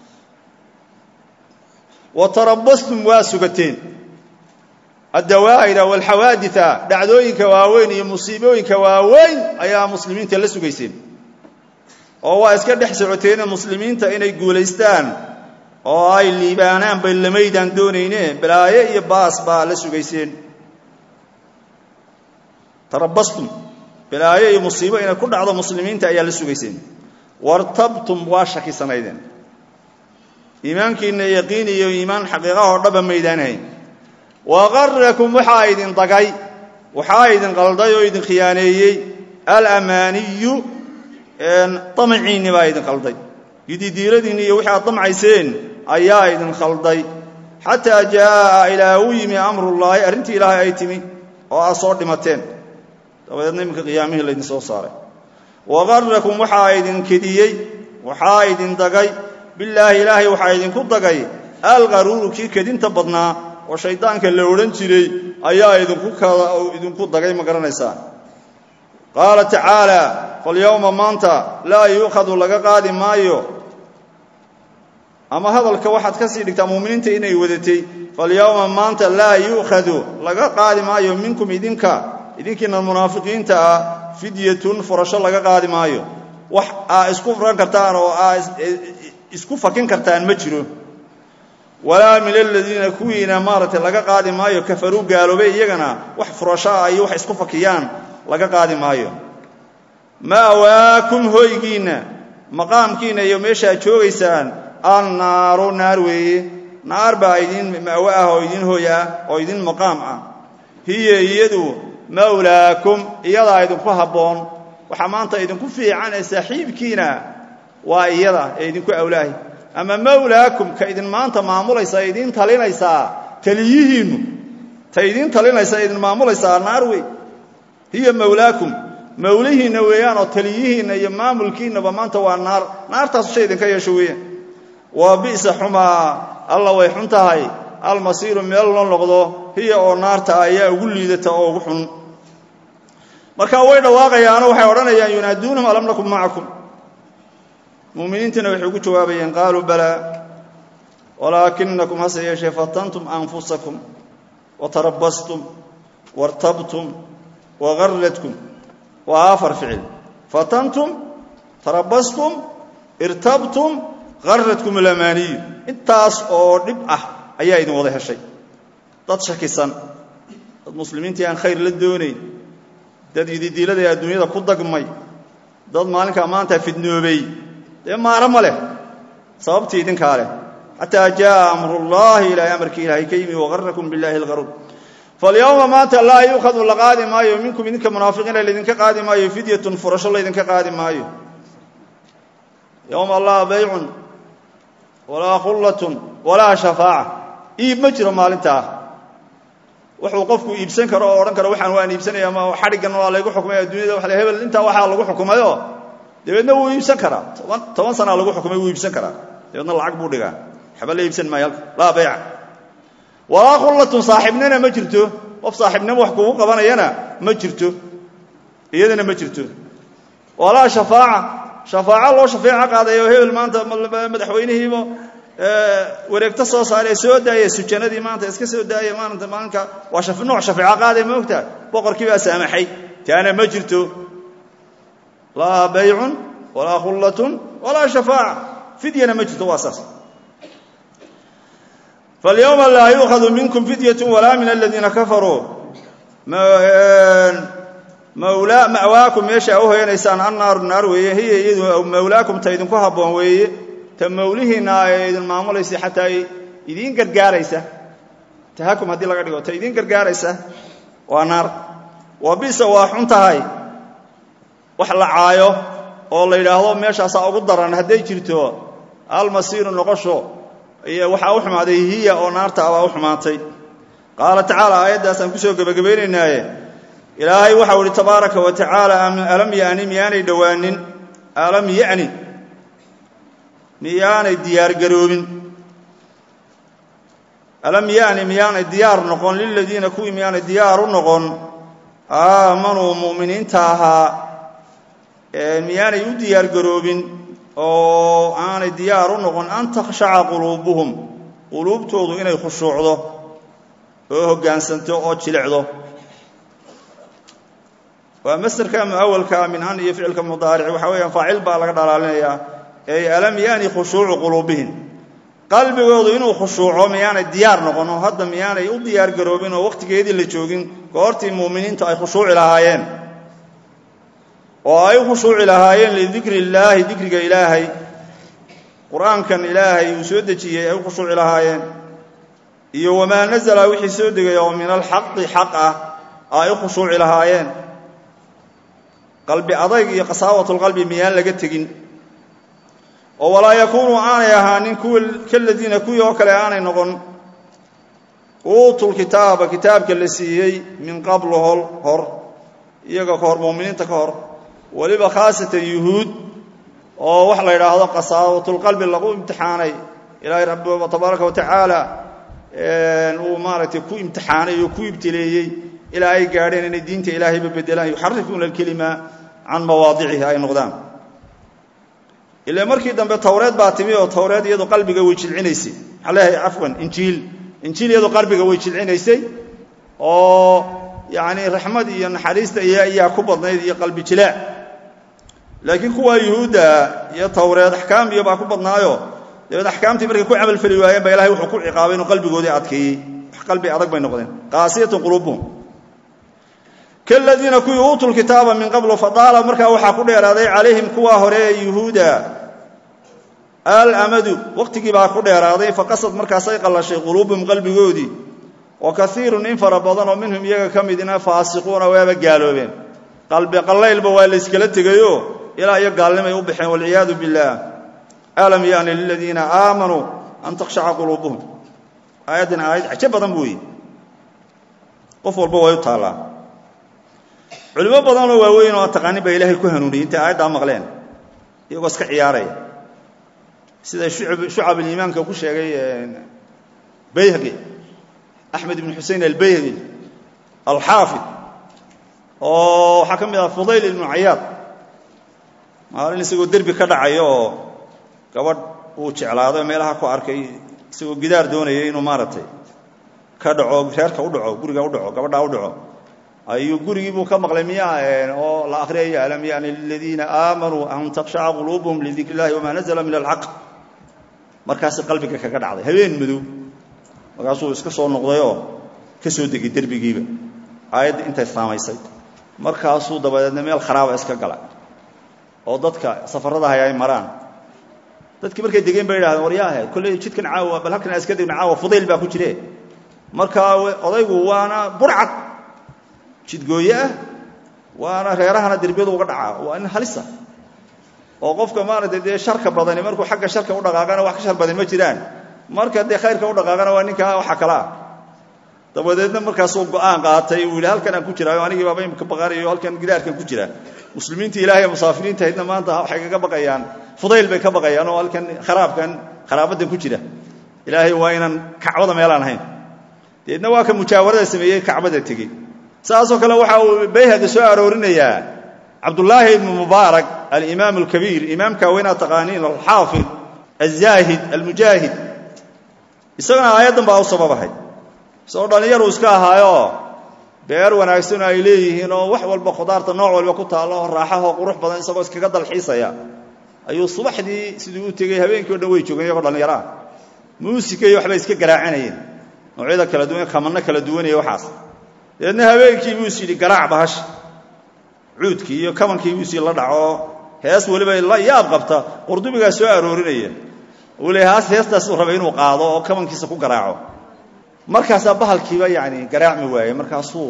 wa tarabastum waa sugateen addawaa'ira walxawaadita dhacdooyinka waaweyn iyo musiibooyinka waaweyn ayaa muslimiinta la sugayseen oo waa iska dhex socoteene muslimiinta inay guulaystaan oo ay liibaanaan bay lamaydaan doonayne balaaye iyo baas baa la sugayseen tarabastum balaayo iyo musiibo inay ku dhacdo muslimiinta ayaa la sugayseen wartabtum waa shakisanaydeen iimaankiinna yaqiin iyo iimaan xaqiiqahoo dhaba maydaanahayn waqarakum waxaa idin dagay waxaa idin qalday oo idin khiyaaneeyey alamaaniyu damaciinni baa idin qalday yididiiladiinni iyo wixi aad damcayseen ayaa idin khalday xataa jaa'a ilaa u yimi amrullaahi arrintii ilaahay ay timi oo aad soo dhimateen dabadeedna iminka qiyaamihii laydin soo saaray waqarakum waxaa idin kediyey waxaa idin dagay bilaahi ilaahay waxaa idinku dagay alqaruuru kii kedinta badnaa oo shaydaanka la odhan jiray ayaa idinku dagay ma garanaysaa qaala tacaala falyowma maanta laa yuukhadu laga qaadi maayo ama hadalka waxaad ka sii dhigtaa muuminiinta inay wadatay falyowma maanta laa yuukhadu laga qaadi maayo minkum idinka idinkiina munaafiqiinta ah fidyatun furasho laga qaadi maayo wax aa isku furan kartaan oo aa isku fakin kartaan ma jiro walaa min aladiina kuwiina maaragtay laga qaadi maayo kafaruu gaaloobay iyagana wax furasho ah iyo wax isku fakiyaan laga qaadi maayo ma'waakum hoygiinna maqaamkiinna iyo meeshaad joogaysaan annaaru naar weeye naar baa idin ma'wo ah oo idin hoy ah oo idin maqaam ah hiya iyadu mawlaakum iyadaa idinku habboon waxaa maanta idinku fiican ee saaxiibkiina waa iyada ee idinku awlaahi ama mawlaakum ka idin maanta maamulaysa ee idiin talinaysaa taliyihiinnu ta idiin talinaysa ee idin maamulaysaa naar wey hiya mawlaakum mawlihiinna weeyaan oo taliyihiinna iyo maamulkiinnaba maanta waa naar naartaasu shay idinka yeesho weeyaan waa bi'sa xumaa alla way xun tahay almasiiru meel la noqdo hiya oo naarta ayaa ugu liidata oo ugu xun marka way dhawaaqayaano waxay odhanayaan yunaaduunahum alam nakun macakum muuminiintiina waxay ugu jawaabayeen qaaluu balaa walaakinakum hase yeeshee fatantum anfusakum watarabastum wartabtum wagaradkum waa afar ficil fatantum tarabastum irtabtum garadkum alamaaniyu intaas oo dhib ah ayaa idin wada heshay dad shakisan dad muslimiintii aan khayr la doonayn dad ididiiladay adduunyada ku dagmay dad maalinkaa maanta fidnoobay dee maaro ma leh sababtii idinkaa leh xataa jaءa amrullahi ilaahay amarkii ilaahay ka yimi wagarakum biاllahi اlgaruur falyowma maanta laa yuukhadu la qaadi maayo minkum idinka munaafiqiina laydinka qaadi maayo fidyatun furasho laydinka qaadi maayo yowma laa baycun walaa khullatun walaa shafaaca iib ma jiro maalintaa wuxuu qofku iibsan karo oo odhan karo waxaan waan iibsanaya ama xadhiggan waa laygu xukumay adduunyada wa hebel intaa waxaa lagu xukumayoo dabeedna wuu iibsan karaa toban toban sanaa lagu xukumay wuu iibsan karaa dabeedna lacag buu dhigaa waxba la iibsan maayo halka laa bayca walaa khullatun saaxiibnina ma jirto qof saaxiibnimo wax kugu qabanayana ma jirto iyadana ma jirto walaa shafaaca shafaaco loo shafeeco qaadayo hebel maanta madaxweynihiiba wareegto soo saaree soo daaya sujanadii maanta iska soo daaya maalinta maalinka waa nooc shafeeco qaadaya ma ogtaa boqorkii baa saamaxay taana ma jirto laa baycun walaa khullatun walaa shafaaca fidyana ma jirto waa saas falyowma laa yuukhadu minkum fidyatu walaa min aladiina kafaruu mawlaakum meesha a u hoyanaysaan annaaru naar weeye hiya iyadu mawlaakum ta idinku habboon weeye ta mawlihiinna ee idin maamulaysa xataa idiin gargaaraysa tahakum haddii laga dhigo ta idiin gargaaraysa waa naar waa bisa waa xun tahay wax la caayo oo la yidhaahdo meeshaasaa ugu daran hadday jirto almasiiru noqosho iyo waxaa u xumaaday hiya oo naarta abaa u xumaatay qaala tacaala aayaddaasaan kusoo gebagabaynaynaaye ilaahay waxau ihi tabaaraka wa tacaala alam yani miyaanay dhowaanin alam yani miyaanay diyaargaroobin alam yani miyaanay diyaar noqon liladiina kuwii miyaanay diyaar u noqon aamanuu mu'miniinta ahaa miyaanay u diyaargaroobin oo aanay diyaar u noqon an takhshaca quluubuhum quluubtoodu inay khushuucdo oo hoggaansanto oo jilicdo waa masderka muawalka min an iyo ficilka mudaaric waxa weeyaan faacil baa laga dhalaalinayaa ey alam yani khushuucu quluubihim qalbigoodu inuu khushuuco miyaanay diyaar noqon oo hadda miyaanay u diyaar garoobin oo wakhtigeedii la joogin goortii muuminiintu ay khushuuci lahaayeen oo ay u khushuuci lahaayeen lidikri illaahi dikriga ilaahay qur-aankan ilaahay uu soo dejiyey ay u khushuuci lahaayeen iyo wamaa nazala wixii soo degay oo min alxaqi xaq ah ay u khushuuci lahaayeen qalbi adayg iyo qasaawatulqalbi miyaan laga tegin oo walaa yakuunuu aanay ahaanin kuwa kaladiina kuwii oo kale aanay noqon uutul kitaaba kitaabka la siiyey min qablu hol hor iyaga ka hor muuminiinta ka hor weliba khaasatan yuhuud oo wax la yidhaahdo qasaawatulqalbi lagu imtixaanay ilaahay rabbi tabaaraka wa tacaala uu maaragtay ku imtixaanay oo ku ibtileeyey ilaa ay gaadheen inay diinta ilaahayba bedelaan yuxarifuuna alkelima can mawaadicihi ay noqdaan ila markii dambe towreed baa timi oo towreed iyadu qalbiga way jilcinaysay maxaa leeyahay cafwan injiil injiil iyadu qalbiga way jilcinaysay oo yacni raxmad iyo naxariista iyo ayaa ku badnayd iyo qalbi jilaac laakiin kuwaa yuhuudda iyo towreed axkaam iyo baa ku badnaayo dabeed axkaamtii markay ku camalfeli waayeen baa ilahay wuxuu ku ciqaabay inuu qalbigoodii adkeeyey wax qalbi adag bay noqdeen qaasiyatun quluubuhum kaladiina kuwii uutul kitaaba min qablu fadaala markaa waxaa ku dheeraaday calayhim kuwaa hore ee yuhuuda alamadu wakhtigii baa ku dheeraaday faqasad markaasay qallashay quluubuhum qalbigoodii wa kaiirun in fara badan oo minhum iyaga ka midina faasiquuna waaba gaaloobeen qalbi qallaylba waa layskala tegayo ilaa iyo gaalnimay u baxeen walciyaadu billaah alam yani liladiina aamanuu an takhshaca quluubuhum aayaddan aayad cajo badan bu wey qof walba way u taallaa culimo badanoo waaweyn oo taqaanin baa ilaahay ku hanuuniyey intay aayaddaa maqleen iyagoo iska ciyaaraya sida shucab aliimaanka ku sheegay bayhaqi axmed ibn xusein albayhaqi alxaafid oo waxaa ka mid ah fudayl ibnu cayaad maalin isagoo derbi ka dhacayo oo gabadh uu jeclaado meelaha ku arkay isagoo gidaar doonaya inuu maaragtay ka dhaco reerka u dhaco guriga u dhaco gabadhaa u dhaco ayuu gurigii buu ka maqlay miyaa oo la akhriyaya alam yani liladiina aamanuu an takshaca quluubuhum lidikr illahi wamaa nazla min alxaq markaasi qalbiga kaga dhacday habeen madow markaasuu iska soo noqday oo ka soo degay derbigiiba aayadda intay saamaysay markaasuu dabadeedna meel kharaaba iska gala oo dadka safarada hay ay maraan dadkii markay degeen bay idhahdeen waryaahe kolley jidkan caawa bal halkan iska degna caawa fudayl baa ku jire markaa odaygu waana burcad jidgooye ah waana reerahana derbiyadu uga dhacaa waa nin halisa oo qofka maaragtay dee sharka badani markuu xagga sharka u dhaqaaqana wax ka shar badan ma jiraan marka dee khayrka u dhaqaaqana waa ninkaa waxa kalaa dabadeedna markaasuu go-aan qaatay uu yidhi halkan aan ku jiraayo anigii baaba imika baqanayo halkan gidaarkan ku jira muslimiinta ilahay musaafiriinta haydna maanta waxay kaga baqayaan fudayl bay ka baqayaan oo halkan kharaabkan kharaabadan ku jira ilaahay waa inaan kacbada meelaan ahayn deedna waa ka mujaawarada sameeyey kacbada tegey saasoo kale waxa uu bayhaqi soo aroorinayaa cabdullaahi ibnu mubaarak alimaam alkabiir imaamka weynaa taqaaniin alxaafid alzaahid almujaahid isagana aayaddan baa u sababahay isagoo dhallinyaru iska ahaayo beer wanaagsan ay leeyihiin oo wax walba khudaarta nooc walba ku taallo oo raaxahoo qurux badan isagoo iskaga dalxiisaya ayuu subaxdii siduu u tegey habeenkii o dhan way joogeen iyagoo dhallinyaraha muusika iyo waxbay iska garaacanayeen noocyada kala duwan kamanno kala duwanaya waxaas dabeedna habeenkii buu is yidhi garaac bahash cuudkii iyo kamankii buu is la dhaco hees weliba la yaab qabta qurdubigaa soo aroorinaya uu le haas heestaasuu rabay inuu qaado oo kamankiisa ku garaaco markaasaa bahalkiiba yani garaacmi waayey markaasuu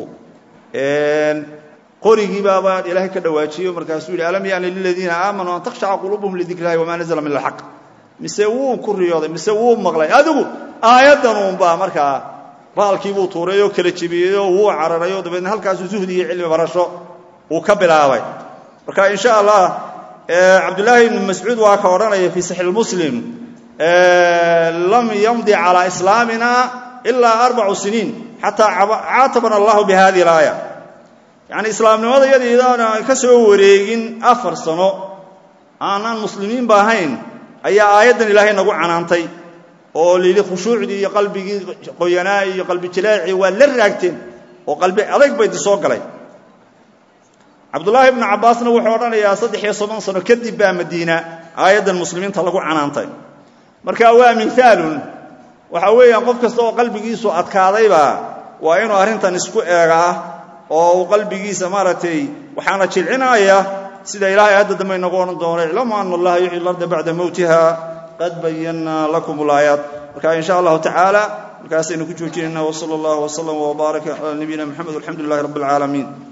qorigii baaba ilaahay ka dhawaajiyo markaasuu yidhi alam yani liladiina aamanuu an takhshaca quluubuhum lidikr illahi wamaa nazla min alxaq mise wuu ku riyooday mise wuu maqlay adigu aayaddanuunbaa markaa bahalkiibuu tuuray oo kala jebiyey oo wuu cararay oo dabeedna halkaasuu zuhdi iyo cilmi barasho uu ka bilaabay marka in sha allah cabdullaahi ibnu mascuud waa ka odhanaya fii saxiix muslim lam yamdi calaa islaamina ilaa arbacu siniin xataa caatabana allahu bi hadihi alaaya yacni islaamnimada iyadiidaana ka soo wareegin afar sano aanaan muslimiinba ahayn ayaa aayaddan ilaahay nagu canaantay oo layidhi khushuucdii iyo qalbigii qoyanaa iyo qalbi jilaacii waa la raagteen oo qalbi adayg baydi soo galay cabdullaahi ibnu cabbaasna wuxuu odhanayaa saddex iyo soddon sano kadib baa madiina aayaddan muslimiinta lagu canaantay marka waa mihaalun waxaa weeyaan qof kasta oo qalbigiisu adkaadayba waa inuu arrintan isku eegaa oo uu qalbigiisa maaragtay waxaana jilcinaya sida ilaahay aadda dambe inagu odhan doono iclamu ana allaha yuxyi larda bacda mowtiha qad bayannaa lakum ulaayaat marka in sha allahu tacaala markaasaynu ku joojinayna wsala allahu wslam wbaaraka calaa nabiyina mxamed walxamdu lilahi rabbi اlcaalamiin